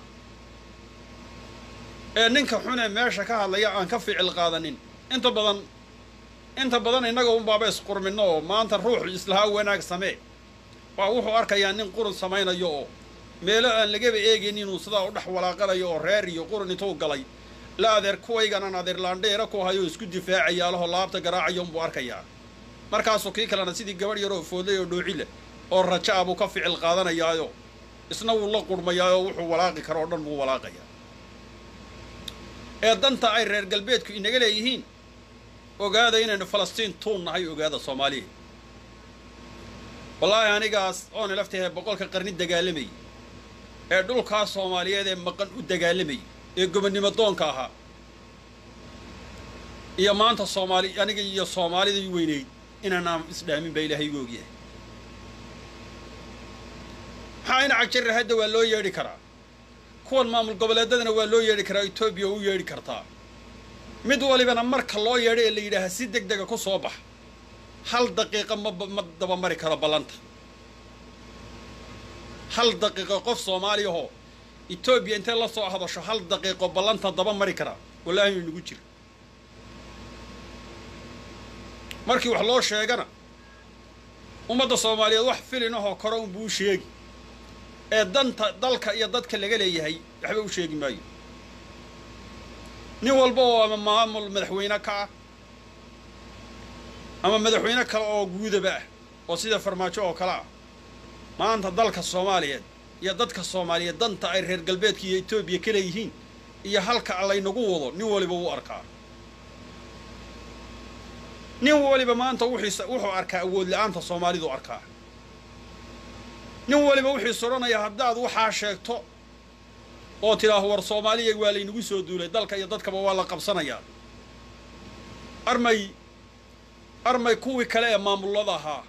ee ninka xunee meesha ka hadlaya aan ka ficil qaadanin inta badan inta badan innaga unbaaba isqurminno oo maanta ruux islahaa wanaag samee waa wuxuu arkayaa nin qurun samaynayo oo meelo aan lagaba eegayn inuu sidaa u dhex walaaqanayo oo reer iyo qurun intuu galay la adeer kuwayganan adeer laandheera ku hayo isku difaacaya alahoo laabta garaacayo unbuu arkayaa markaasuu kii kalena sidii gabadh yaroo foodlay oo dhoocile oo raja a buu ka ficil qaadanayaayo isna wuu la qurmayaayoo wuxuu walaaqi karo oo dhan buu walaaqayaa ee danta ay reer galbeedku inaga leeyihiin ogaada inaynu falastiin tuun nahay ogaada soomaaliya wallaahi anigaas oona laftahe boqolka qarni dagaalamayay ee dhulkaa soomaaliyeed ee maqan u dagaalamayay ee gobonnimo doonka ahaa iyo maanta soomaali aniga iyo soomaalidii weynayd inaanaan isdhaamin baa ilaahay igu ogyahay maxaa ina cagjarra hadda waa loo yeedhi karaa kuwan maamul goboleedadana waa loo yeedhi karaa etoobiya u yeedhi kartaa mid walibana marka loo yeedho ee la yidhaaha si deg dega ku soo bax hal daqiiqa ma ma dabamari karo ballanta hal daqiiqo qof soomaaliyahoo etoobiya intay la soo hadasho hal daqiiqo ballanta daba mari karaa wallaahi inagu jira markii wax loo sheegana ummadda soomaaliyeed wax filin ahoo kore unbuu sheegi ee danta dalka iyo dadka laga leeyahay waxba u sheegi maayo nin walba oo ama maamul madaxweyne ka ah ama madaxweyne kale oo guudaba ah oo sida farmaajo oo kale ah maanta dalka soomaaliyeed iyo dadka soomaaliyeed danta ay reer galbeedka iyo etoobiya ka leeyihiin iyo halka laynagu wado nin waliba wuu arkaa nin waliba maanta wuxuu arkaa awood la-aanta soomaalidu arkaa nin waliba wuxiis odhanayaa haddaad waxaa sheegto oo tidhaaho war soomaaliya waa laynagu soo duulay dalka iyo dadkaba waa la qabsanayaa armay armay kuwii kale ee maamullada ahaa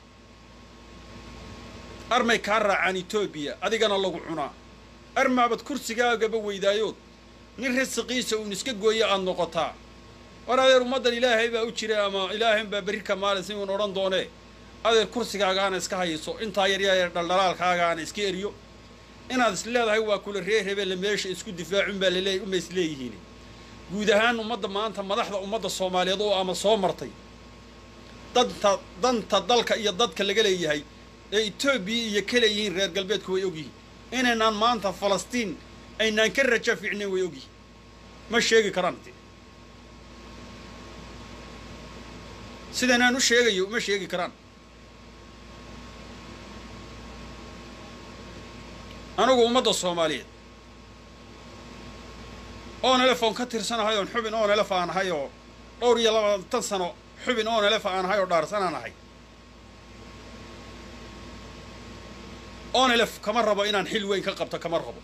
armay kaa raacaan etoobiya adigana lagu cunaa armaabad kursigaagaba weydaayood nin risiqiisa uun iska gooyo aad noqotaa war adeer ummaddan ilaahay baa u jira ama ilaahayn baa berri ka maalin si uun odhan doonee adeer kursigaagaana iska hayso intaa yaryar dhaldhalaalkaagaana iska eriyo inaad is leedahay waa kula reer hebelle meesha isku difaacun baa laleey uma is leeyihiin guud ahaan ummadda maanta madaxda ummadda soomaaliyeed oo ama soo martay danta danta dalka iyo dadka laga leeyahay ee etoobiya iyo ka leeyihiin reer galbeedku way ogyihiin inaynaan maanta falastiin aynaan ka raja fiicnayn way ogyihiin ma sheegi karaan sidanaan u sheegayo ma sheegi karaan anigu ummadda soomaaliyeed oon elefoon ka tirsanahay oon xubin oon elef aan ahay oo dhowr iyo labaatan sano xubin oon elef aan ahay oo dhaarsanaan ahay oon elef kama rabo inaan xil weyn ka qabto kama rabo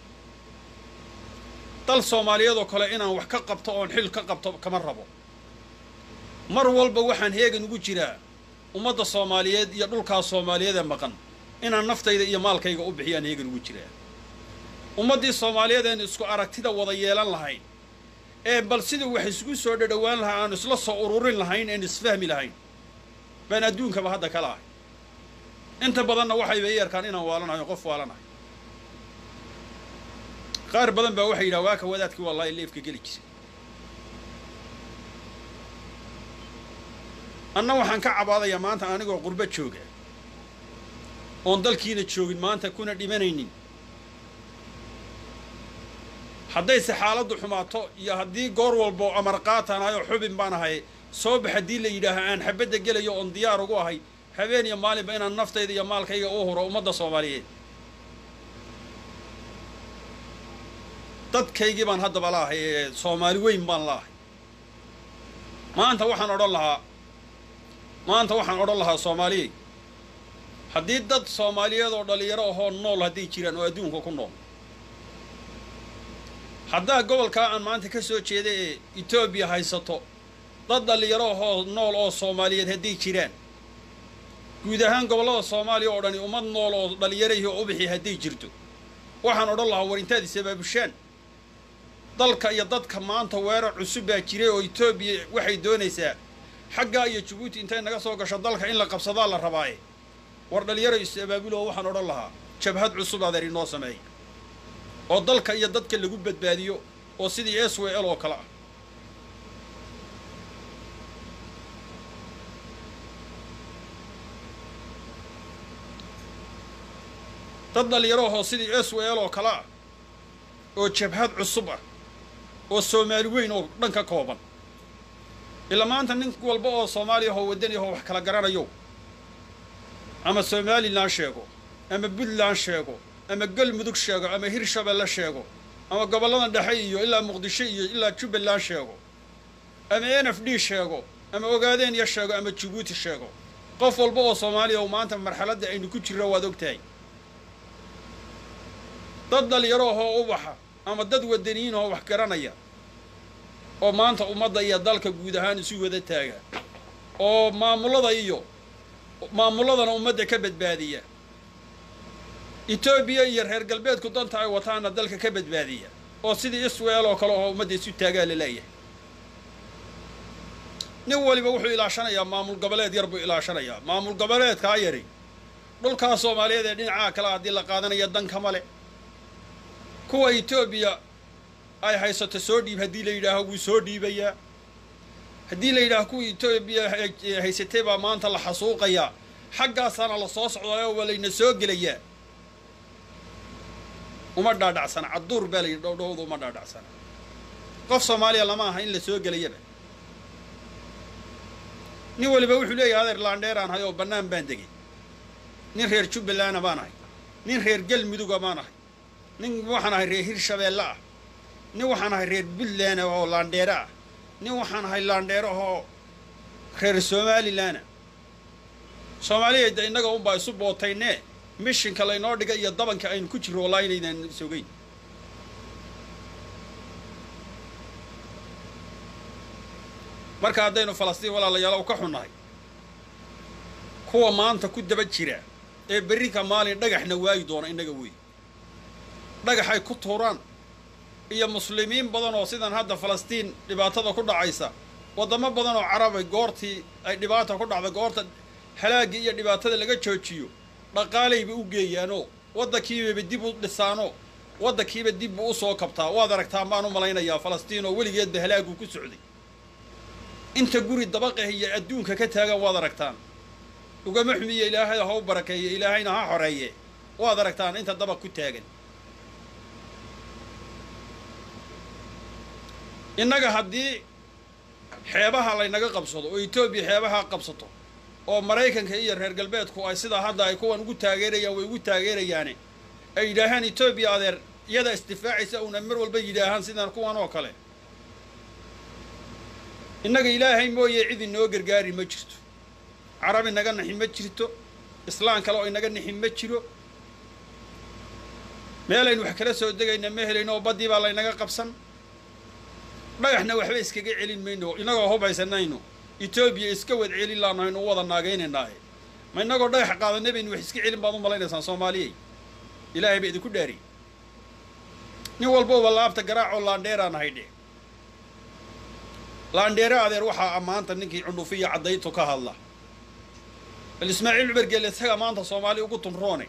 dal soomaaliyeed oo kale inaan wax ka qabto oon xil ka qabto kama rabo mar walba waxaan heegan ugu jiraa ummadda soomaaliyeed iyo dhulkaas soomaaliyeed ee maqan inaan naftayda iyo maalkayga u bixiyaan heegan ugu jiraa ummaddii soomaaliyeed een isku aragtida wada yeelan lahayn ee bal sidii wax isugu soo dhadhowaan lahaa aan isla soo ururin lahayn een isfahmi lahayn baan adduunkaba hadda kala ahay inta badanna waxayba i arkaan inaan waalanahay qof waalanahay qaar badan baa waxay yidhaha waaka wadaadkii wallaahi leefka geli jiray anna waxaan ka cabaadayaa maanta anigoo qurbo jooga oon dalkiina joogin maanta kuna dhimanaynin haddayse xaaladdu xumaato iyo haddii goor walbo amar qaataan ahay oo xubin baan ahay soo bax haddii la yidhaaha aan xabadda gelayo oon diyaar ugu ahay habeen iyo maalinba inaan naftayda iyo maalkayga u huro ummadda soomaaliyeed dadkaygii baan haddaba la ahay ee soomaali weyn baan la ahay maanta waxaan odhan lahaa maanta waxaan odhan lahaa soomaaliyey haddii dad soomaaliyeed oo dhallinyaro ahoo nool hadday jiraan oo adduunka ku nool haddaa gobolkaa aan maanta ka soo jeeda ee etoobiya haysato dad dhallinyaro ahoo nool oo soomaaliyeed hadday jiraan guud ahaan gobollada soomaaliya oo dhani ummad nool oo dhallinyarahii oo ubixi hadday jirto waxaan odhan lahaa war intaad isabaabushaan dalka iyo dadka maanta weerar cusub baa jiray oo etoobiya waxay doonaysaa xaggaa iyo jabuuti intay naga soo gasho dalka in la qabsadaa la rabaaye war dhallinyaro is-abaabuloo waxaan odhan lahaa jabhad cusub adeer inoo sameeya oo dalka iyo dadka lagu badbaadiyo oo sidii s w l oo kale ah dad dhallinyarahoo sidii s w l oo kale ah oo jabhad cusub ah oo soomaali weyn oo dhan ka kooban ilaa maanta nin walba oo soomaaliya ahoo waddani ahoo wax kala garanayo ama somalilan sheego ama puntland sheego ama galmudug sheego ama hirshabelle sheego ama gobolladan dhexe iyo ilaa muqdisho iyo ilaa jubbaland sheego ama n f d sheego ama ogaadeenya sheego ama jabuuti sheego qof walba oo soomaaliya oo maanta marxaladda aynu ku jirro waad og tahay dad dhalinyaro ahoo ubaxa ama dad wadaniyiin oo wax garanaya oo maanta ummadda iyo dalka guud ahaan isu wada taaga oo maamullada iyo maamulladana ummadda ka badbaadiya etoobiya iyo reer galbeedku danta ay wataana dalka ka badbaadiya oo sidii isweel oo kale oo ummadda isu taagaa la leeyahay nin waliba wuxuu ilaashanayaa maamul goboleed yar buu ilaashanayaa maamul goboleedkaa yari dhulkaa soomaaliyeed ee dhinacaa kale haddii la qaadanaya dankama le kuwa etoobiya ay haysato soo dhiib haddii la yidhaaho wuu soo dhiibayaa haddii la yidhaaho kuwa etoobiya haysatay baa maanta la xasuuqayaa xaggaasaana la soo socdaayo waa layna soo gelayaa uma dhaadhacsana cadduur baa layidhi dhowdhowda uma dhaadhacsana qof soomaaliya lama aha in la soo gelayaba nin waliba wuxuu leeyahay adeer laandheeraan hay oo bannaan baan degay nin reer jubbalandna baan ahay nin reer galmuduga baan ahay nin waxaan ahay reer hirshabeelle ah nin waxaan ahay reer puntland oo laandheere ah nin waxaan ahay laandheere oo reer somalilanna soomaaliyada innaga unbaa isu bootaynee mishinka laynoo dhiga iyo dabanka aynu ku jirro wallaa inaydaan sogeyn marka haddaynu falastiin walaalayaalow ka xunnahay kuwa maanta ku daba jira ee berrinka maalin dhagaxna waayi doona innaga wey dhagaxay ku tuuraan iyo muslimiin badan oo sidan hadda falastiin dhibaatada ku dhacaysa waddamo badan oo carabay goortii ay dhibaata ku dhacda goorta halaaggii iyo dhibaatada laga joojiyo dhaqaalayba u geeyaanoo waddankiibaba dib u dhisaanoo waddankiiba dibbu u soo kabtaa waad aragtaan baan u malaynayaa falastiin oo weligeedba halaaguu ku socday inta guri dabaqah iyo adduunka ka taagan waad aragtaan ugama xumiye ilaahay ha u barakeeye ilaahayna ha xoreeye waad aragtaan inta dabaq ku taagan innaga haddii xeebaha laynaga qabsado oo etoobiya xeebaha qabsato oo maraykanka iyo reer galbeedku ay sidaa hadda ay kuwan ugu taageerayaan way ugu taageerayaane ay yidhaahaan etoobiya adeer iyada isdifaacaysa uuna mar walba yidhaahaan sidaan kuwan oo kale innaga ilaahay mooye cid inoo gargaari ma jirto carab inaga naxi ma jirto islaan kale oo inaga nixi ma jiro meelaynu wax kala soo degayna ma helayno oo baddii baa laynaga qabsan dhagaxna waxba iskaga celin mayno innagoo hubaysanayno etoobiya iska wad celin laanahaynu u wada naagaynaynaah ma innagoo dhagax qaadanay baynu wax iska celin baad u malaynaysaan soomaaliyey ilaahay ba idinku dhaari nin walbauba laabta garaacoo laandheeraan haydhe laandheere adeer waxaa ammaanta ninkii cundhufiya caddaytu ka hadla bal ismaaciil cumar geelle isagaa maanta soomaali ugu tunroone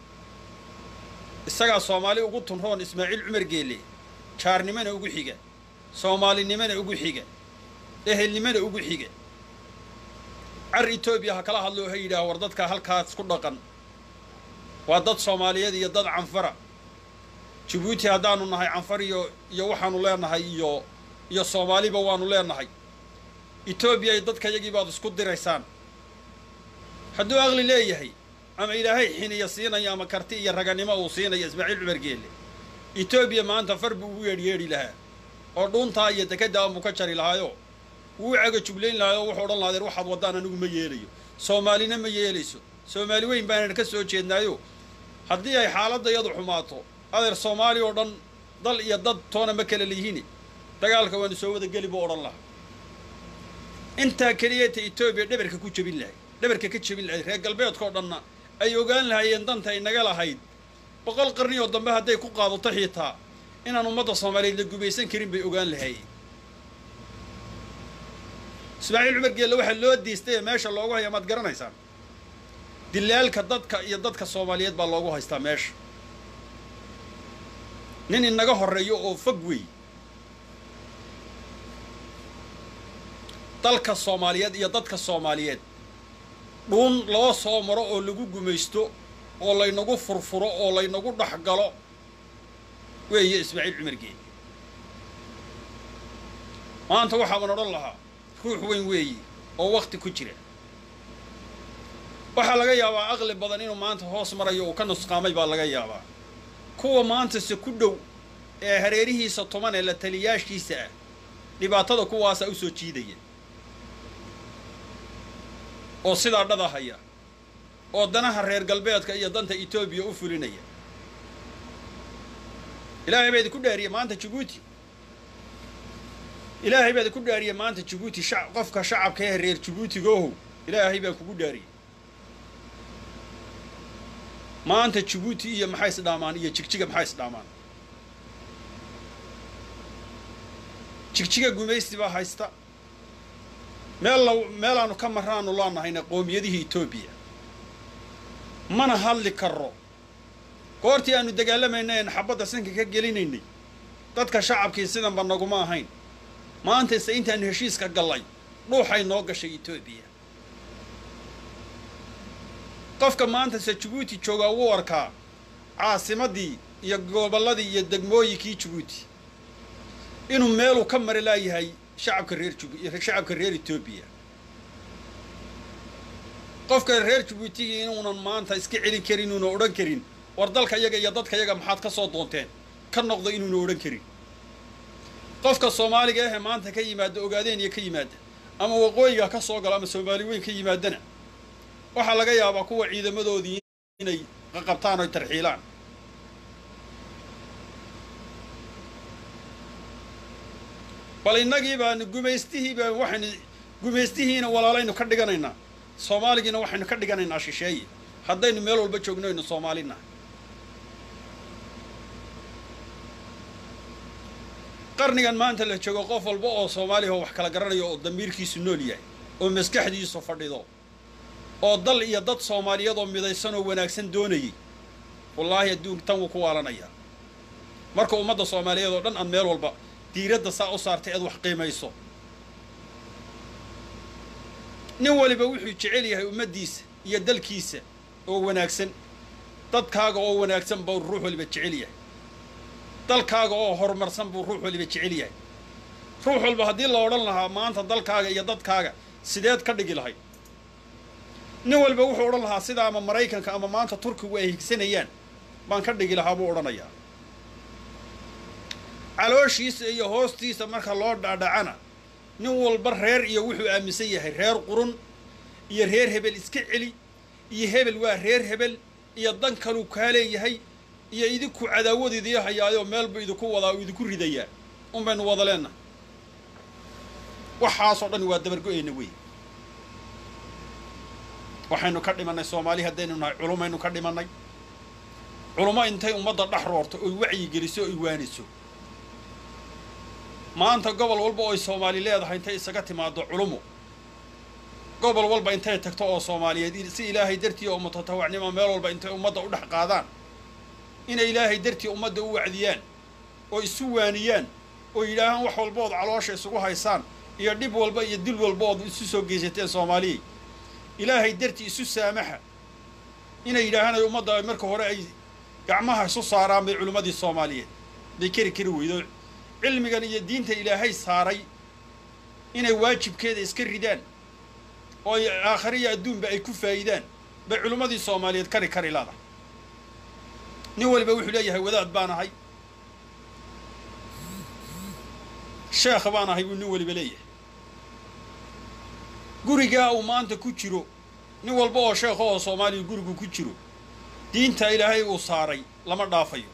isagaa soomaali ugu tunroon ismaaciil cumar geelle jaarnimona ugu xiga soomaalinimona ugu xiga ehelnimona ugu xiga car etoobiya ha kala hadlo oo ha yidhaah war dadka halkaas ku dhaqan waa dad soomaaliyeed iyo dad canfara jabuuti haddaanu nahay canfar iyo iyo waxaanu leenahay iyo iyo soomaaliba waanu leenahay etoobiya dadka yagii baad isku diraysaan hadduu aqli leeyahay ama ilaahay xiniya siinayo ama karti iyo raganimo uu siinayo ismaaciil cumar geelle etoobiya maanta far buu ugu yeedhyeedhi lahaa oo dhuuntaa iyo dekeddaa buu ka jari lahaayo wuu caga juglayn lahaay oo wuxuu odhan lahaadeen waxaad waddaan anigu ma yeelayo soomaalina ma yeelayso soomaali weyn baanan ka soo jeednaayo haddii ay xaaladda iyadu xumaato adeer soomaali oo dhan dal iyo dad toona ma kala lihiine dagaalka waanu soo wada geli buu odhan lahaa intaa keliyata etoobiya dhabarka ku jebin lahay dhabarka ka jebin lahayd reer galbeedkao dhanna ay ogaan lahaayeen danta ay naga lahayd boqol qarni oo dambe hadday ku qaadato xiitaa inaan ummadda soomaaliyeed la gumaysan karin bay ogaan lahaayeen ismaaciil cumar geelle waxaa loo diistay ee meesha loogu haya maad garanaysaan dilaalka dadka iyo dadka soomaaliyeed baa loogu haystaa meesha nin inaga horreeyo oo fog wey dalka soomaaliyeed iyo dadka soomaaliyeed dhuun loo soo maro oo lagu gumaysto oo laynagu furfuro oo laynagu dhex galo weeye ismaaciil cumar geelle maanta waxaaban odhan lahaa ruux weyn weeye oo wakti ku jira waxaa laga yaabaa aqli badan inuu maanta hoos marayo uu ka nusqaamay baa laga yaabaa kuwa maantase ku dhow ee hareerihiisa toban ee la taliyaashiisa ah dhibaatada kuwaasaa u soo jiidaya oo sidaa dhada haya oo danaha reer galbeedka iyo danta etoobiya u fulinaya ilaahay baa idinku dhaariyey maanta jabuuti ilaahay baa idinku dhaariyey maanta jabuuti sha qofka shacabka ee reer jabuutigoohow ilaahay baa kugu dhaariyey maanta jabuuti iyo maxay isdhaamaan iyo jigjiga maxay isdhaamaan jigjiga gumaysti baa haysta meel la meelaanu ka marraanu laanahayna qoomiyadihii etoobiya mana hadli karro goortii aanu dagaalamayna een xabadda sanka ka gelinaynay dadka shacabkii sidanba naguma ahayn maantase intaanu heshiiska gallay dhuuxay noo gashay etoobiya qofka maantase jabuuti joogaa wuu arkaa caasimaddii iyo gobolladii iyo degmooyinkii jabuuti inuu meeluu ka mari laayahay shacabka reer jub shacabka reer etoobiya qofka reer jabuutigii inuunan maanta iska celin karin inuuna odhan karin war dalka yaga iyo dadka yaga maxaad ka soo doonteen ka noqda inuuna odhan karin qofka soomaaliga ahee maanta ka yimaada ogaadeen iyo ka yimaada ama waqooyiga ka soo galo ama soomaali weyn ka yimaadana waxaa laga yaabaa kuwa ciidamadoodii inay qaqabtaan oy tarxiilaan bal innagii baanu gumaystihii baa waxaynu gumaystihiina walaalaynu ka dhiganaynaa soomaaligiina waxaynu ka dhiganaynaa shisheeye haddaynu meel walba joogno aynu soomaalinahay qarnigan maanta la joogo qof walba oo soomaaliya oo wax kala garanayo oo damiirkiisu nool yahay oo maskaxdiisu fadhido oo dal iyo dad soomaaliyeed oo midaysan oo wanaagsan doonayay wallaahi adduunka tan wuu ku waalanayaa marka ummadda soomaaliyeed oo dhan aad meel walba diiradda saa u saartay aad wax qiimayso nin waliba wuxuu jecel yahay ummaddiisa iyo dalkiisa oo wanaagsan dadkaaga oo wanaagsan buu ruux waliba jecel yahay dalkaaga oo horumarsan buu ruux waliba jecel yahay ruux walba haddii la odhan lahaa maanta dalkaaga iyo dadkaaga sideed ka dhigi lahayd nin walba wuxuu odhan lahaa sida ama maraykanka ama maanta turkigu ay higsanayaan baan ka dhigi lahaa buu odhanayaa calooshiisa iyo hoostiisa marka loo dhaadhacana nin walba reer iyo wuxuu aaminsan yahay reer qurun iyo reer hebel iska celi iyo hebel waa reer hebel iyo dan kaluu kaa leeyahay iyo idinku cadaawad idii hayaayoo meelbu idinku wadaa oo idinku ridayaa un baynu wada leennahay waxaasoo dhan waa dabargo-eyna wey waxaynu ka dhimannay soomaali haddaynu nahay culumaynu ka dhimannay culummo intay ummadda dhex roorto oy wacyi geliso oy waaniso maanta gobol walba ooy soomaali leedahay intay isaga timaado culumo gobol walba intay tagto oo soomaaliyeed si ilaahay dartii oo mutatawacnimo meel walba intay ummadda u dhex qaadaan inay ilaahay dartii ummadda u wacdiyaan oo isu waaniyaan oo yidhaahaan wax walbood caloosha isugu haysaan iyo dhib walba iyo dil walba ood isu soo geysateen soomaaliyey ilaahay dartii isu saamaxa inay yidhaahaan ay ummadda marka hore ay gacmaha isu saaraan bay culimmadii soomaaliyeed bay keri kari weydo cilmigan iyo diinta ilaahay saaray inay waajibkeeda iska ridaan oo ay aakhare iyo adduunba ay ku faa'idaan bay culimmadii soomaaliyeed kari kari laadahay nin waliba wuxuu leeyahay wadaad baan ahay sheekh baan ahay buu nin waliba leeyahay gurigaa uu maanta ku jiro nin walba oo sheekh oo soomaaliya gurigu ku jiro diinta ilaahay uu saaray lama dhaafayo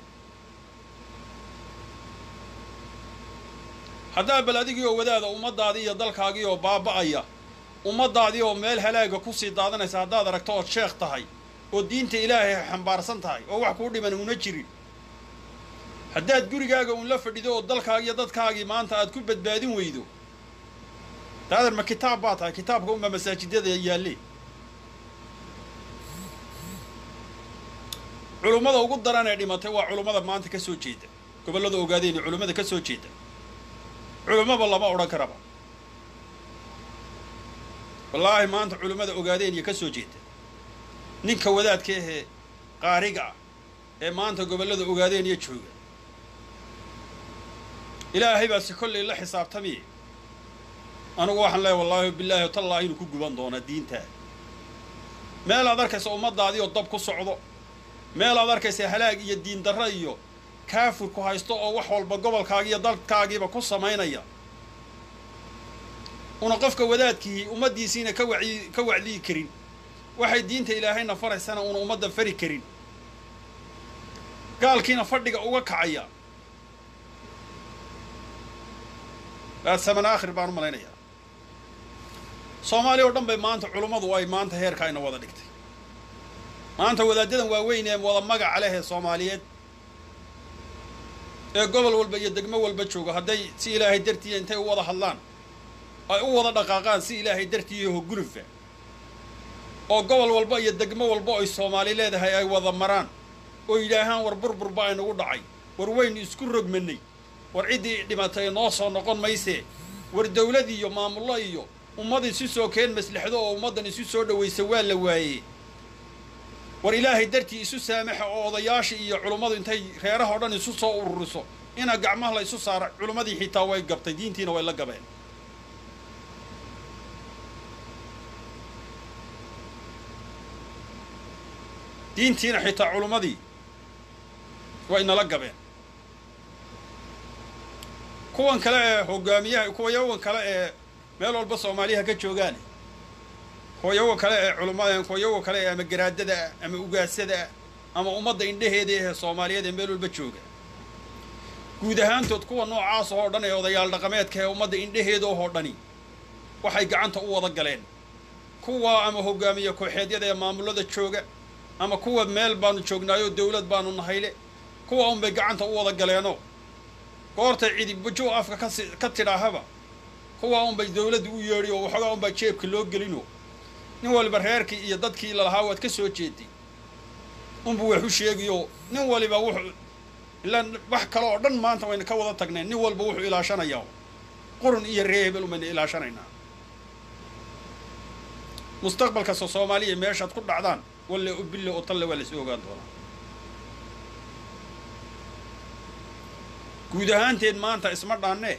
haddaa bal adigii oo wadaada ummaddaadii iyo dalkaagii oo baaba'aya ummaddaadii oo meel halaaga kusii daadanaysa haddaad aragto ood sheekh tahay oo diinta ilaahay xambaarsan tahay oo wax kuu dhiman una jirin haddaad gurigaaga uun la fadhido oo dalkaagi iyo dadkaagii maanta aad ku badbaadin weydo daadan ma kitaab baa tahay kitaabka unbaa masaajidada yaalle culummada ugu daran ee dhimatay waa culummada maanta ka soo jeeda gobollada ogaadeen iyo culummada ka soo jeeda culummaba lama odhan karaba wallaahi maanta culummada ogaadeen iyo ka soo jeeda ninka wadaadka ahee qaariga ah ee maanta gobollada ogaadeen iyo jooga ilaahay baa si kollay la xisaabtamiye anigu waxaan leehay wallaahi bilaahi tallaahi inuu ku guban doonaa diintaa meel aad arkaysa ummaddaadii oo dab ku socdo meel aad arkaysa halaag iyo diin darro iyo kaafurku haysto oo wax walba gobolkaagi iyo dalkaagiiba ku samaynaya una qofka wadaadkii ummaddiisiina ka wacyi ka wacdiyi karin waxay diinta ilaahayna faraysana una ummadda fari karin gaalkiina fadhiga uga kacaya waa saman aakhir baan u malaynayaa soomaaliya oo dhan bay maanta culummadu ay maanta heerka ayna wada dhigtay maanta wadaaddadan waaweyn ee wada magaca leh ee soomaaliyeed ee gobol walba iyo degmo walba jooga hadday si ilaahay dartiiya intay u wada hadlaan ay u wada dhaqaaqaan si ilaahay dartiiya hogulufa oo gobol walba iyo degmo walba ay soomaali leedahay ay wada maraan oo yidhaahaan war burburba aynagu dhacay war waynu isku rogmanay war ciddii dhimatay noo soo noqon maysee war dawlad iyo maamullo iyo ummad isu soo keen maslaxdo oo ummaddan isu soo dhowaysa waa la waayey war ilaahay dartii isu saamaxa oo odayaasha iyo culummadu intay reeraha o dhan isu soo ururiso ina gacmaha la isu saara culummadii xitaa way gabtay diintiina way la gabeen diintiina xitaa culummadii way nala gabeen kuwan kale ee hogaamiyaha kuwayawan kale ee meel walba soomaaliyaha ka joogaan kuwayawa kale ee culumada kuwayawa kale ee ama garaadada ah ama ugaasada ah ama ummadda indhaheeda ee soomaaliyeed ee meel walba jooga guud ahaantood kuwa noocaas oo dhan ee odayaal dhaqameedka ee ummadda indhaheeda oo dhani waxay gacanta u wada galeen kuwa ama hogaamiye kooxeedyada ee maamulada jooga ama kuwa meel baanu joognaayoo dawlad baanu nahayle kuwa unbay gacanta u wada galeenoo goortay cidi bujo afka kasi ka tidhaahaba kuwa unbay dawladda u yeedhi oo waxoogaa unbaa jeebka loo gelino nin waliba reerkii iyo dadkii lalahaa waad ka soo jeeday unbu wax u sheegiyo nin waliba wuxuu ilaa wax kale oo dhan maanta wayna ka wada tagneen nin walba wuxuu ilaashanayaa qurun iyo ree hebel umayna ilaashanaynaa mustaqbalkasta soomaaliya meeshaad ku dhacdaan walle u bille oo talle waa lasoo ogaan doonaa guud ahaanteed maanta isma dhaannee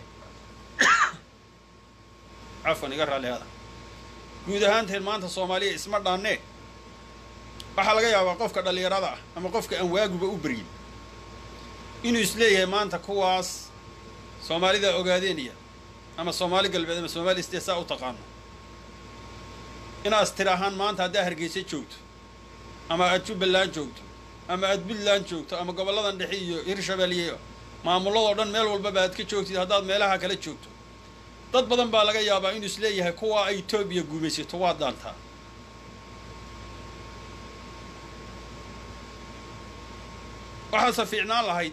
cafwan iga raalli hada guud ahaanteed maanta soomaaliya isma dhaannee waxaa laga yaabaa qofka dhallinyarada ah ama qofka aan waaguba u beryin inuu isleeyahay maanta kuwaas soomaalida ogaadeenaya ama soomaali galbeed ama soomaali istee saa u taqaano inaas tir ahaan maanta haddaa hargeysa joogto ama aad jubbaland joogto ama aad puntland joogto ama gobolladan dhexe iyo hirshabeelye maamulladoo dhan meel walbaba aad ka joogtid haddaad meelaha kala joogto dad badan baa laga yaabaa inuu isleeyahay kuwa ay etoobiya guumaysato waa daantaa waxaase fiicnaan lahayd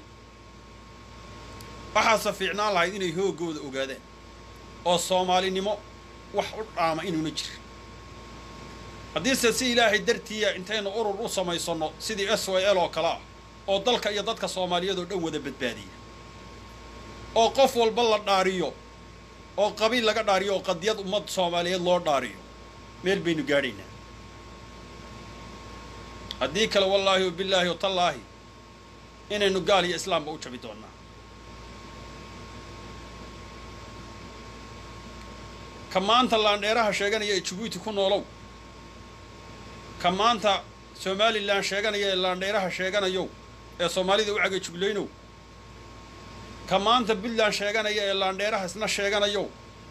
waxaase fiicnaan lahayd inay hooggooda ogaadaan oo soomaalinimo wax u dhaama inuuna jirin haddiise si ilaahay dartiiya intaynu urur u samaysanno sidii s y l oo kale ah oo dalka iyo dadka soomaaliyadoo dhan wada badbaadiya oo qof walba la dhaariyo oo qabiil laga dhaariyo oo qadiyad ummad soomaaliyeed loo dhaariyo meel baynu gaadhaynaa haddii kale wallaahi wa billaahi wa tallaahi inaynu gaal iyo islaamba u jabi doonnaa ka maanta laandheeraha sheeganaya ee jabuuti ku noolow ka maanta somalilan sheeganaya ee laandheeraha sheeganayow ee soomaalida u caga juglaynow ka maanta puntland sheeganaya ee laandheeraha isna sheeganayow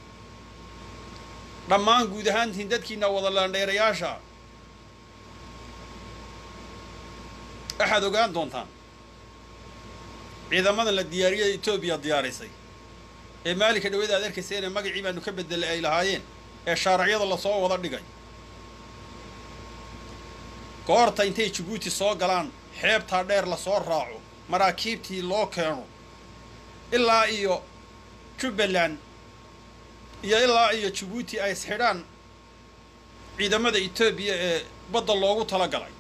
dhammaan guud ahaantiin dadkiina wada laandheerayaasha waxaad ogaan doontaan ciidamadan la diyaariyay etoobiya diyaarisay ee maalinka dhawada aad arkayseen ee magacii baanu ka bedelay ay lahaayeen ee shaaracyada lasoo wada dhigay goorta intay jabuuti soo galaan xeebtaa dheer lasoo raaco maraakiibtii loo keeno ilaa iyo jubbaland iyo ilaa iyo jabuuti ay isxidhaan ciidamada etoobiya ee badda loogu tala galay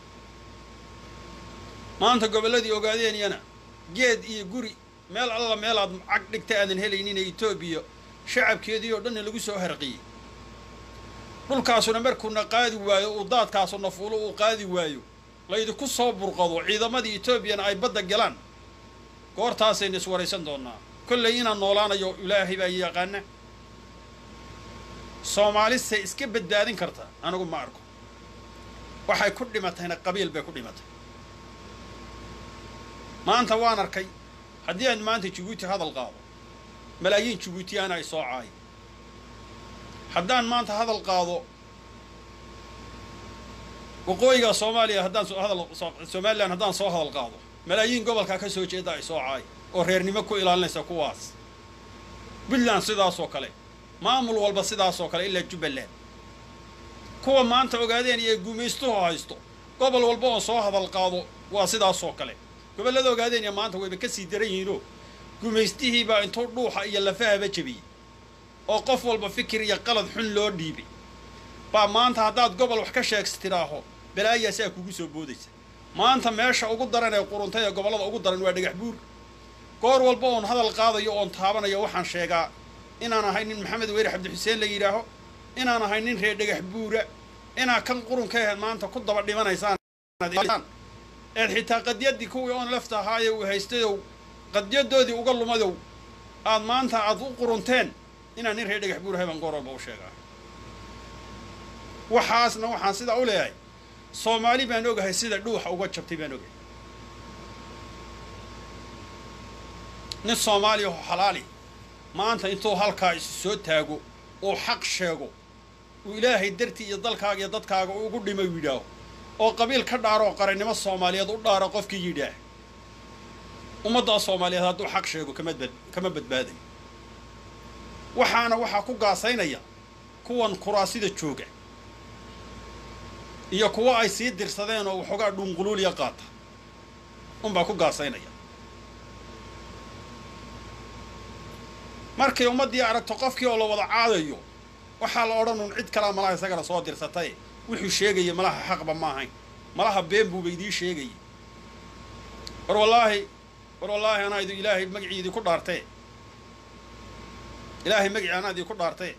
maanta gobolladii ogaadeenyana geed iyo guri meel alla meelaad cag dhigta aadan helayninee etoobiya shacabkeedii oo dhanna lagu soo harqiyey dhulkaasuna markuuna qaadi waayo uu daadkaasuna fuulo uu qaadi waayo laydinku soo burqado ciidamadii etoobiyana ay badda galaan goortaasaynu iswaraysan doonnaa kollay inaan noolaanayo ilaahay baa yaqaana soomaalise iska badbaadin karta anigu ma arko waxay ku dhimatayna qabiil bay ku dhimatay maanta waan arkay haddii aan maanta jabuuti hadal qaado malaayiin jabuutiyaana ay soo caayo haddaan maanta hadal qaado waqooyiga soomaaliya haddaan hadal somalilan haddaan soo hadal qaado malaayiin gobolkaa ka soo jeeda ay soo caayo oo reernimo ku ilaalinaysa kuwaas puntland sidaasoo kale maamul walba sidaasoo kale ilaa jubbaland kuwa maanta ogaadeen iyo gumaystuhu haysto gobol walba oo soo hadal qaado waa sidaasoo kale gobollada ogaadeenya maanta wayba ka sii daran yihiinoo gumaystihiibaa intuu dhuuxa iyo lafahaba jebiyey oo qof walba fikir iyo qalad xun loo dhiibay baa maanta haddaad gobol wax ka sheegsa tidhaaho balaayaasaa kugu soo boodaysa maanta meesha ugu daran ee quruntay ee gobollada ugu daran waa dhagax buur goor walba oon hadal qaadayo oon taabanayo waxaan sheegaa inaan ahay nin maxamed weyre cabdixuseen la yidhaaho inaan ahay nin reer dhagax buura inaa kan qurunka aheed maanta ku daba dhimanaysaan eed xitaa qadyaddii kuwii oon lafta ahaaye uu haystayow qadyadoodii uga lumadow aad maanta aad u qurunteen inaan nin reer dhagax buur ahay baan goor walba u sheegaa waxaasna waxaan sidaa u leeyahay soomaali baan ogahay sida dhuuxa uga jabtay baan ogahay nin soomaaliya oo xalaali maanta intuu halkaa isu soo taago uu xaq sheego uu ilaahay dartii iyo dalkaaga iyo dadkaaga ugu dhimay u yidhaaho oo qabiil ka dhaaro oo qarannimo soomaaliyeed u dhaaro qofkii yidhaah ummaddaa soomaaliyeed hadduu xaq sheego kama bad kama badbaadayo waxaana waxaa ku gaasaynaya kuwan kuraasida jooga iyo kuwo ay sii dirsadeen oo waxoogaa dhuunquluuliya qaata unbaa ku gaasaynaya markay ummaddii aragto qofkii oo la wada caadayo waxaa la odhan un cid kalaa malaha isagana soo dirsatay wuxuu sheegaya malaha xaqba ma ahayn malaha been buuba idiin sheegayay war wallaahi war wallaahi anaa idi ilaahay magicii idinku dhaartee ilaahay magicii anaa idinku dhaartee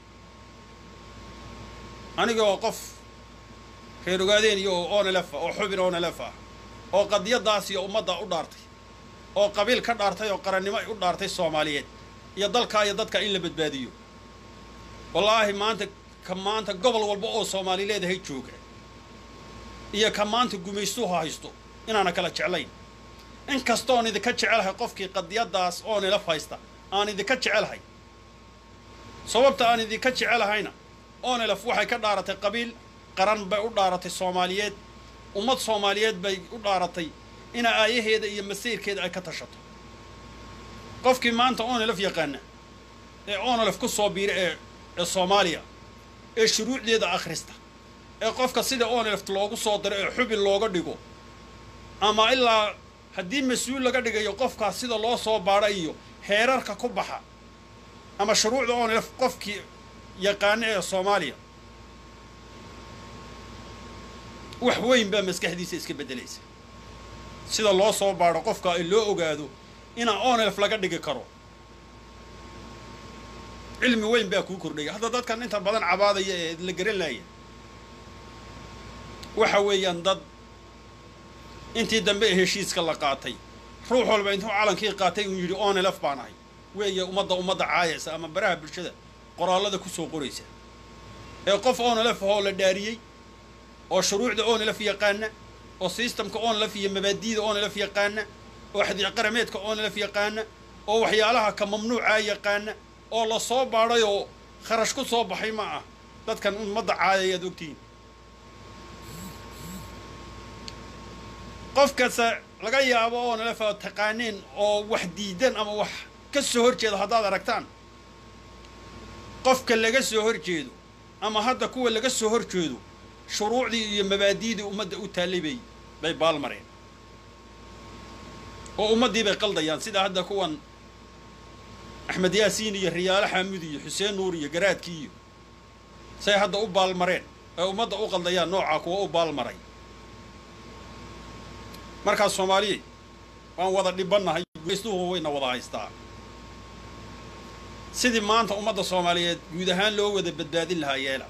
aniga oo qof reer ogaadeen iyo oo onelefa oo xubin onelef ah oo qadiyadaas iyo ummadda u dhaartay oo qabiil ka dhaartay oo qarannimo u dhaartay soomaaliyeed iyo dalkaa iyo dadka in la badbaadiyo wallaahi maanta ka maanta gobol walba oo soomaali leedahay jooga iyo ka maanta gumaystuha haysto inaana kala jeclayn in kastoon idinka jecelahay qofkii qadiyadaas oonelaf haysta aan idinka jecelahay sababta aan idinka jecelahayna onelaf waxay ka dhaaratay qabiil qaran bay u dhaaratay soomaaliyeed ummad soomaaliyeed bay u dhaaratay ina aayaheeda iyo masiirkeeda ay ka tashato qofkii maanta onelaf yaqaana ee onelaf ku soo biira ee ee soomaaliya ee shuruucdeeda akhrista ee qofka sida oneleft loogu soo diro ee xubin looga dhigo ama ilaa haddii mas-uul laga dhigayo qofkaas sida loo soo baadha iyo heerarka ku baxa ama shuruucda onelef qofkii yaqaana ee soomaaliya wax weyn baa maskaxdiisa iska beddelaysa sida loo soo baadho qofka ee loo ogaado inaa onelef laga dhigi karo cilmi weyn baa kuu kordhaya hadda dadkan inta badan cabaadaya ee la garan laaya waxa weeyaan dad intii dambe ee heshiiska la qaatay ruux walba intuu calankii qaatay uu yidhi onelef baan ahay weeye ummadda ummadda caayaysa ama baraha bulshada qoraallada ku soo qoraysa ee qof onelef ahoo la dhaariyey oo shuruucda onelef yaqaana oo sistamka onelef iyo mabaadi'da onelef yaqaana oo xadiic qarameedka onelef yaqaana oo waxyaalaha ka mamnuucaa yaqaana oo la soo baadhay oo kharash ku soo baxay ma ah dadkan ummadda caayayaad ogtihiin qof kasta laga yaabo oo nalefa taqaaneen oo wax diidan ama wax ka soo hor jeedo haddaad aragtaan qofka laga soo hor jeedo ama hadda kuwa laga soo hor jeedo shuruucdii iyo mabaadi'dii ummadda u taallay bay bay baalmareen oo ummaddii bay qaldayaan sida hadda kuwan axmed yaasiin iyo riyaalo xaamud iyo xuseen nuur iyo garaadkii iyo say hadda u baalmareen ee ummadda u qaldayaan noocaa kuwa u baalmaray markaas soomaaliya waan wada dhibannahay geystuhu wayna wada haystaa sidii maanta ummadda soomaaliyeed guud ahaan loo wada badbaadin lahaa yeela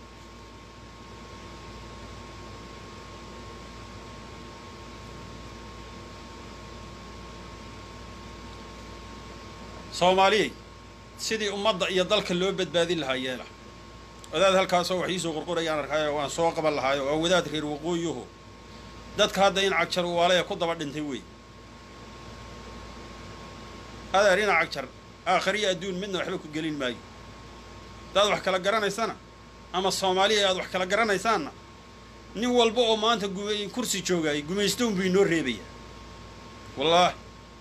soomaaliyey sidii ummadda iyo dalka loo badbaadin lahaa yeela wadaad halkaasoo wax iisoo qorqorayaan arkaayo waan soo qaban lahaayo waa wadaad reer waqooyuhu dadka hadda in cagjar waalaya ku daba dhintay wey adeer ina cagjar aakhariya adduun midna waxba ku gelin maayo haddaad wax kala garanaysana ama soomaaliya aad wax kala garanaysaanna nin walba oo maanta gum kursi joogaayay gumaystoon buu inoo reebaya wallaahi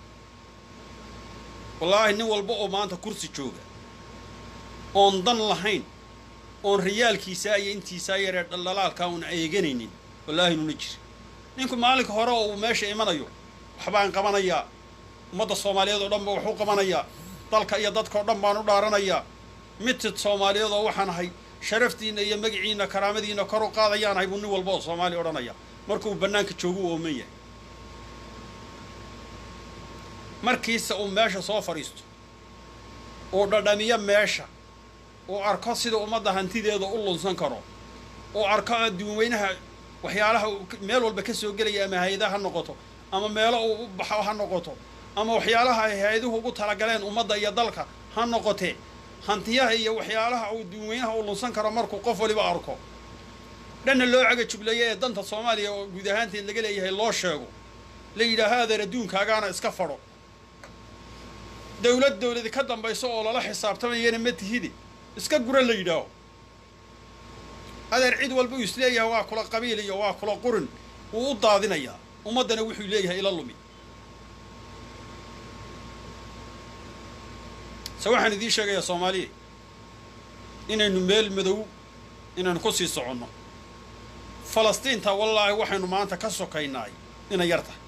wallaahi nin walba oo maanta kursi jooga oon dan lahayn oon riyaalkiisaa iyo intiisaa yaree dhaldhalaalkaa una eeganaynin wallaahi nuna jir ninku maalinka hore oo uu meesha imanayo waxbaan qabanayaa ummadda soomaaliyeed oo dhan ba wax u qabanayaa dalka iyo dadka oo dhan baan u dhaaranayaa mitid soomaaliyeed oo waxaan ahay sharaftiinna iyo magiciinna karaamadiinna kor u qaadayaan ahay buu nin walba oo soomaaliya odhanaya markuu bannaanka joogu u ooman yahay markiise uu meesha soo fadhiisto uu dhadhamiyo meesha uu arko sida ummadda hantideeda u lunsan karo uu arko adduunweynaha waxyaalaha meel walba ka soo gelaya ama hay-ada ha noqoto ama meelo uu u baxo ha noqoto ama waxyaalaha ay hay-aduhu ugu talagaleen ummadda iyo dalka ha noqotee hantiyaha iyo waxyaalaha uu adduunweynaha u lunsan karo markuu qof waliba arko dhanna loo caga jubleeya ee danta soomaaliya oo guud ahaanteed laga leeyahay loo sheego la yidhaaha adeer adduunkaagaana iska fadho dowlad dowladi ka dambayso oo lala xisaabtamayana ma tihide iska gura la yidhaaho adeer cid walba uu isleeyahay waa kula qabiil iyo waa kula qurin wuu u daadinayaa ummaddana wuxuu leeyahay ila lumi se waxaan idiin sheegayaa soomaaliya inaynu meel madow inaynu ku sii soconno falastiinta wallaahi waxaynu maanta ka sokaynaay inay yar tahay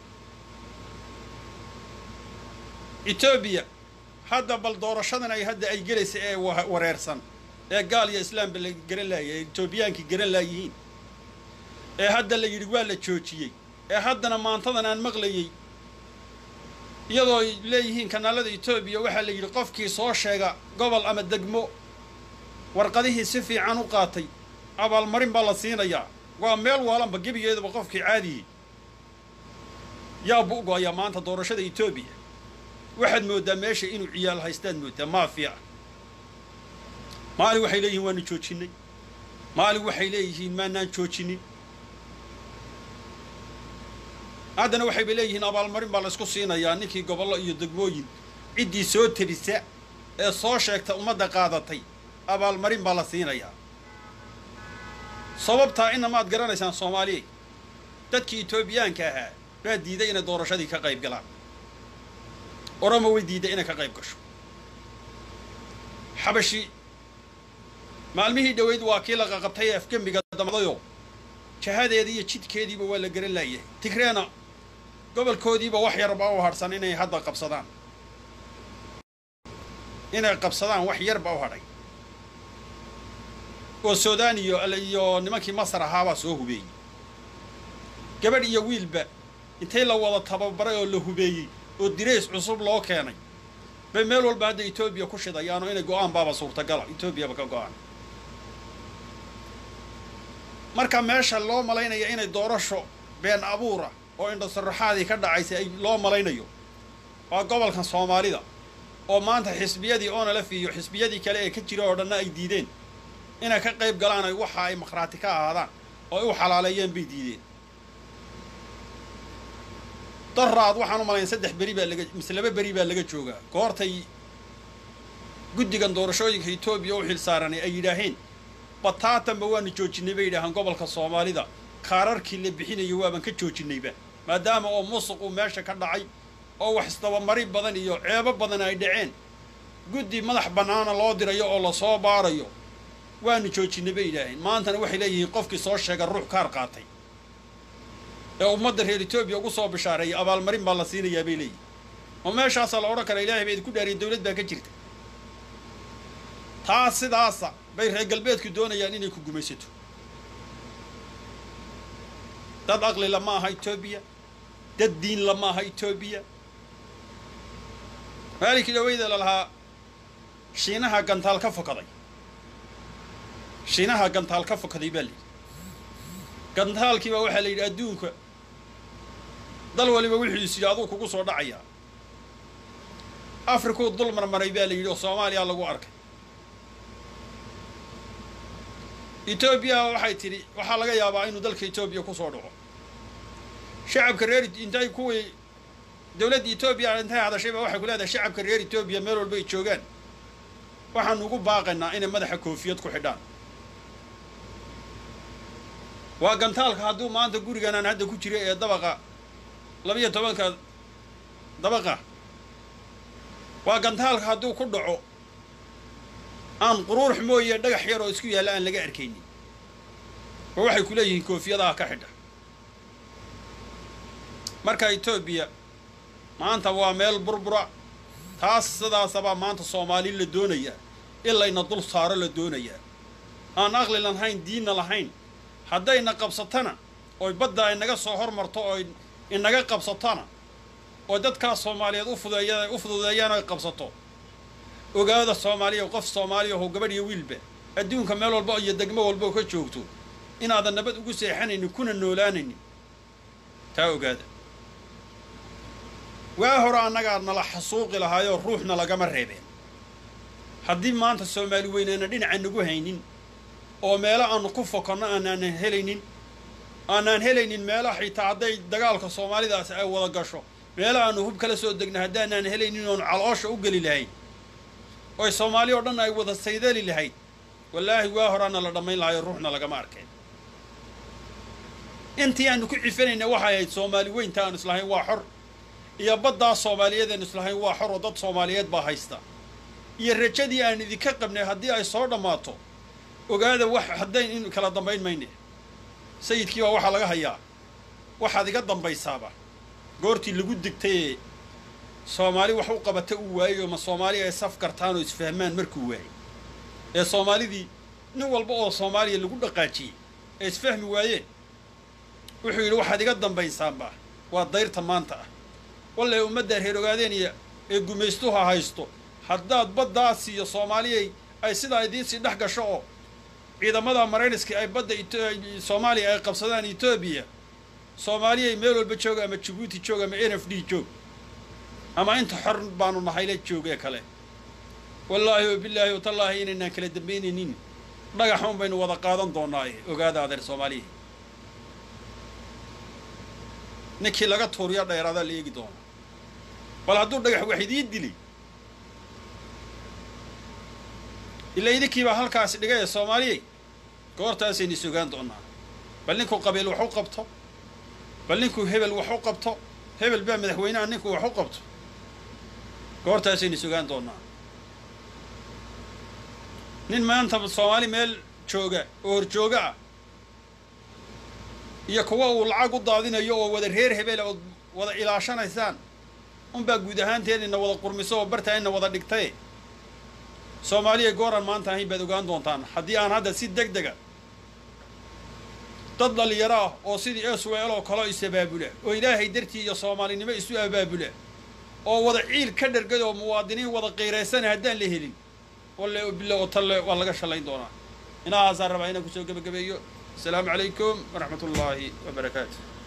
etoobiya hadda bal doorashadan ay hadda ay gelaysa ee wareersan ee gaal iyo islaamba la garan laayay ee etoobiyaankii garan laayihiin ee hadda la yidhi waa la joojiyey ee haddana maantadan aan maqlayey iyadoo ay leeyihiin kanaalada etoobiya waxaa la yidhi qofkii soo sheega gobol ama degmo warqadihii si fiican u qaatay abaalmarin baa la siinayaa waa meel waalanba gebigeedaba qofkii caadiyey yaa bu'go'aya maanta doorashada etoobiya waxaad mooddaa meesha inuu ciyaal haystaad mooddaa maafiya maalin waxay leeyihiin waanu joojinnay maalin waxay leeyihiin maanaan joojinin haddana waxayba leeyihiin abaalmarin baa laysku siinayaa ninkii gobollo iyo degmooyin ciddii soo tebisa ee soo sheegta ummadda qaadatay abaalmarin baa la siinayaa sababtaa inna maad garanaysaan soomaaliya dadkii etoobiyaanka ahaa baa diiday inay doorashadii ka qayb galaan oromo way diiday inay ka qayb gasho xabashi maalmihii dhoweyd waa kii la qaqabtay ee afgembiga damadayo jahadeedii iyo jidkeediiba waa la garan laayahay tigreena gobolkoodiiba wax yarbaa u hadhsan inay hadda qabsadaan inay qabsadaan wax yarba u hadhay oo suudaan iyo iyo nimankii masar ahaabaa soo hubeeyey gabadh iyo wiilba intay la wada tababaray oo la hubeeyey oo dirays cusub loo keenay bay meel walba hadda etoobiya ku shidayaanoo inay go-aan baaba suurtagala etoobiyaba ka go-aan marka meesha loo malaynaya inay doorasho been abuura oo indhasaraxaadii ka dhacaysay ay loo malaynayo waa gobolkan soomaalida oo maanta xisbiyadii onalef iyo xisbiyadii kale ee ka jira oo dhanna ay diideen inay ka qayb galaan ay waxa ay makhraati ka ahaadaan oo ay u xalaaleeyeen bay diideen daraad waxaan u malayn saddex beri baa laga mise laba beri baa laga joogaa goortay guddigan doorashooyinka etoobiya u xil saaranay ay yidhaaheen bataatanba waanu joojinay bay yidhaahaan gobolka soomaalida kaararkii la bixinayo waaban ka joojinayba maadaama oo musuq uu meesha ka dhacay oo wax isdabamari badan iyo ceebo badan ay dhaceen guddi madax bannaana loo dirayo oo lasoo baarayo waanu joojinay bay yidhaaheen maantana waxay leeyihiin qofkii soo sheega ruux kaar qaatay ee ummadda reer etoobiya ugu soo bishaareeyay abaalmarin baa la siinayaa bay leeyihin oo meeshaasaa la odhan karaa ilaahay ba idinku dhaariya dowlad baa ka jirta taas sidaasa bay reer galbeedku doonayaan inay ku gumaysato dad aqli lama aha etoobiya dad diin lama aha etoobiya maalinkii dhaweyda lalahaa shiinaha gantaal ka fokaday shiinaha gantaal ka fokaday baa layidhi gantaalkiiba waxaa la yidhi adduunka dal waliba wuxuu is yidhi aduu kugu soo dhacayaa afrikuu dul marmaray baa la yidhi oo soomaaliya lagu arkay etoobiya waxay tidhi waxaa laga yaabaa inuu dalka etoobiya ku soo dhaco shacabka reer intay kuwii dowladda etoobiya intay hadashayba waxay ku leedahay shacabka reer etoobiya meel walba ay joogaan waxaanu ugu baaqaynaa inay madaxa koofiyad ku xidhaan waa gantaalka hadduu maanta gurigan aan hadda ku jira ee dabaqa labiyo tobanka dabaqa waa gantaalka hadduu ku dhaco aan quruurx mooye dhagax yar oo isku yaalla aan laga arkaynin oo waxay ku leeyihiin koofiyadaha ka xidha marka etoobiya maanta waa meel burbura taas sidaasabaa maanta soomaali la doonayaa in layna dul saaro la doonayaa aan aqli lahayn diinna lahayn haddayna qabsatana oy badda ay naga soo hormarto oo inaga qabsatona oo dadkaas soomaaliyeed ufudeeya u fududeeyaan ay qabsato ogaada soomaaliya qof soomaaliya oo gabadh iyo wiilba adduunka meel walba iyo degmo walba oo ka joogto inaadan nabad ugu seexanaynin kuna noolaanaynin taa ogaada waa hore annagaa nala xasuuqi lahaayoo ruuxna lagama reebeen haddii maanta soomaali weyneyna dhinaca nagu haynin oo meelo aanu ku fokonno aanaanan helaynin aanaan helaynin meelo xitaa hadday dagaalka soomaalidaasi ay wada gasho meelo aanu hub kala soo degna haddaanaan helaynin oonu caloosha u geli lahayn oy soomaali oo dhan ay wada saydali lahayd wallaahi waa horaana la dhammayn lahayo ruuxna lagama arkeen intii aanu ku cifanayna waxay ahayd soomaali weynta aanu islahayn waa xor iyo baddaa soomaaliyeed aanu islahayn waa xor oo dad soomaaliyeed baa haysta iyo rajadii aan idinka qabnay haddii ay soo dhammaato ogaada wax haddayn in kala dambayn mayne sayidkii baa waxaa laga hayaa waxaad iga dambaysaaba goortii lagu digtayee soomaali wax u qabata uu waayey oo ma soomaali ay saf gartaan oo isfahmaan markuu waayey ee soomaalidii nin walba oo soomaaliya lagu dhaqaajiyey ee isfahmi waayeen wuxuu yidhi waxaad iga dambaysaanba waa dayrta maanta ah walle ummadda reer ogaadeeniya ee gumaystuha haysto haddaad baddaas iyo soomaaliyay ay sidaa idiinsii dhex gasho oo ciidamada marayniska ay badda soomaaliya ay qabsadaan etoobiya soomaaliyay meel walba jooga ama jabuuti joog ama n f d joog ama inta xor baanu nahayla joogee kale wallaahi wa bilaahi watallaahi inaynaan kala dambaynaynin dhagaxun baynu wada qaadan doonaaye ogaada adeer soomaaliya ninkii laga tuuriya dheeraadaa la eegi doonaa bal hadduu dhagax wax idiin dili ila idinkiibaa halkaasi dhigaya soomaaliyay goortaasaynu is ogaan doonaa bal ninkuu qabiil wax u qabto bal ninkuu hebel wax u qabto hebel baa madaxweynaha ninkuu wax u qabto goortaasaynu is ogaan doonaa nin maanta soomaali meel jooga oo horjooga ah iyo kuwa uu lacag u daadinayo oo wada reer hebela ood wada ilaashanaysaan unbaa guud ahaanteed ina wada qurmiso oo bartaa ina wada dhigtaye soomaaliya gooran maanta ahayn baad ogaan doontaan haddii aan hadda si deg dega dad dhalinyaro ah oo sidii eswel oo kaleo is abaabula oo ilaahay dartii iyo soomaalinimo isu abaabula oo wada ciil ka dhergad oo muwaadiniin wada qiiraysana haddaan la helin walle o bilo oo talle waa laga shallayn doonaa inahaasaan rabaa inaan kusoo gebagabeeyo asalaamu calaykum waraxmat ullaahi wa barakaatu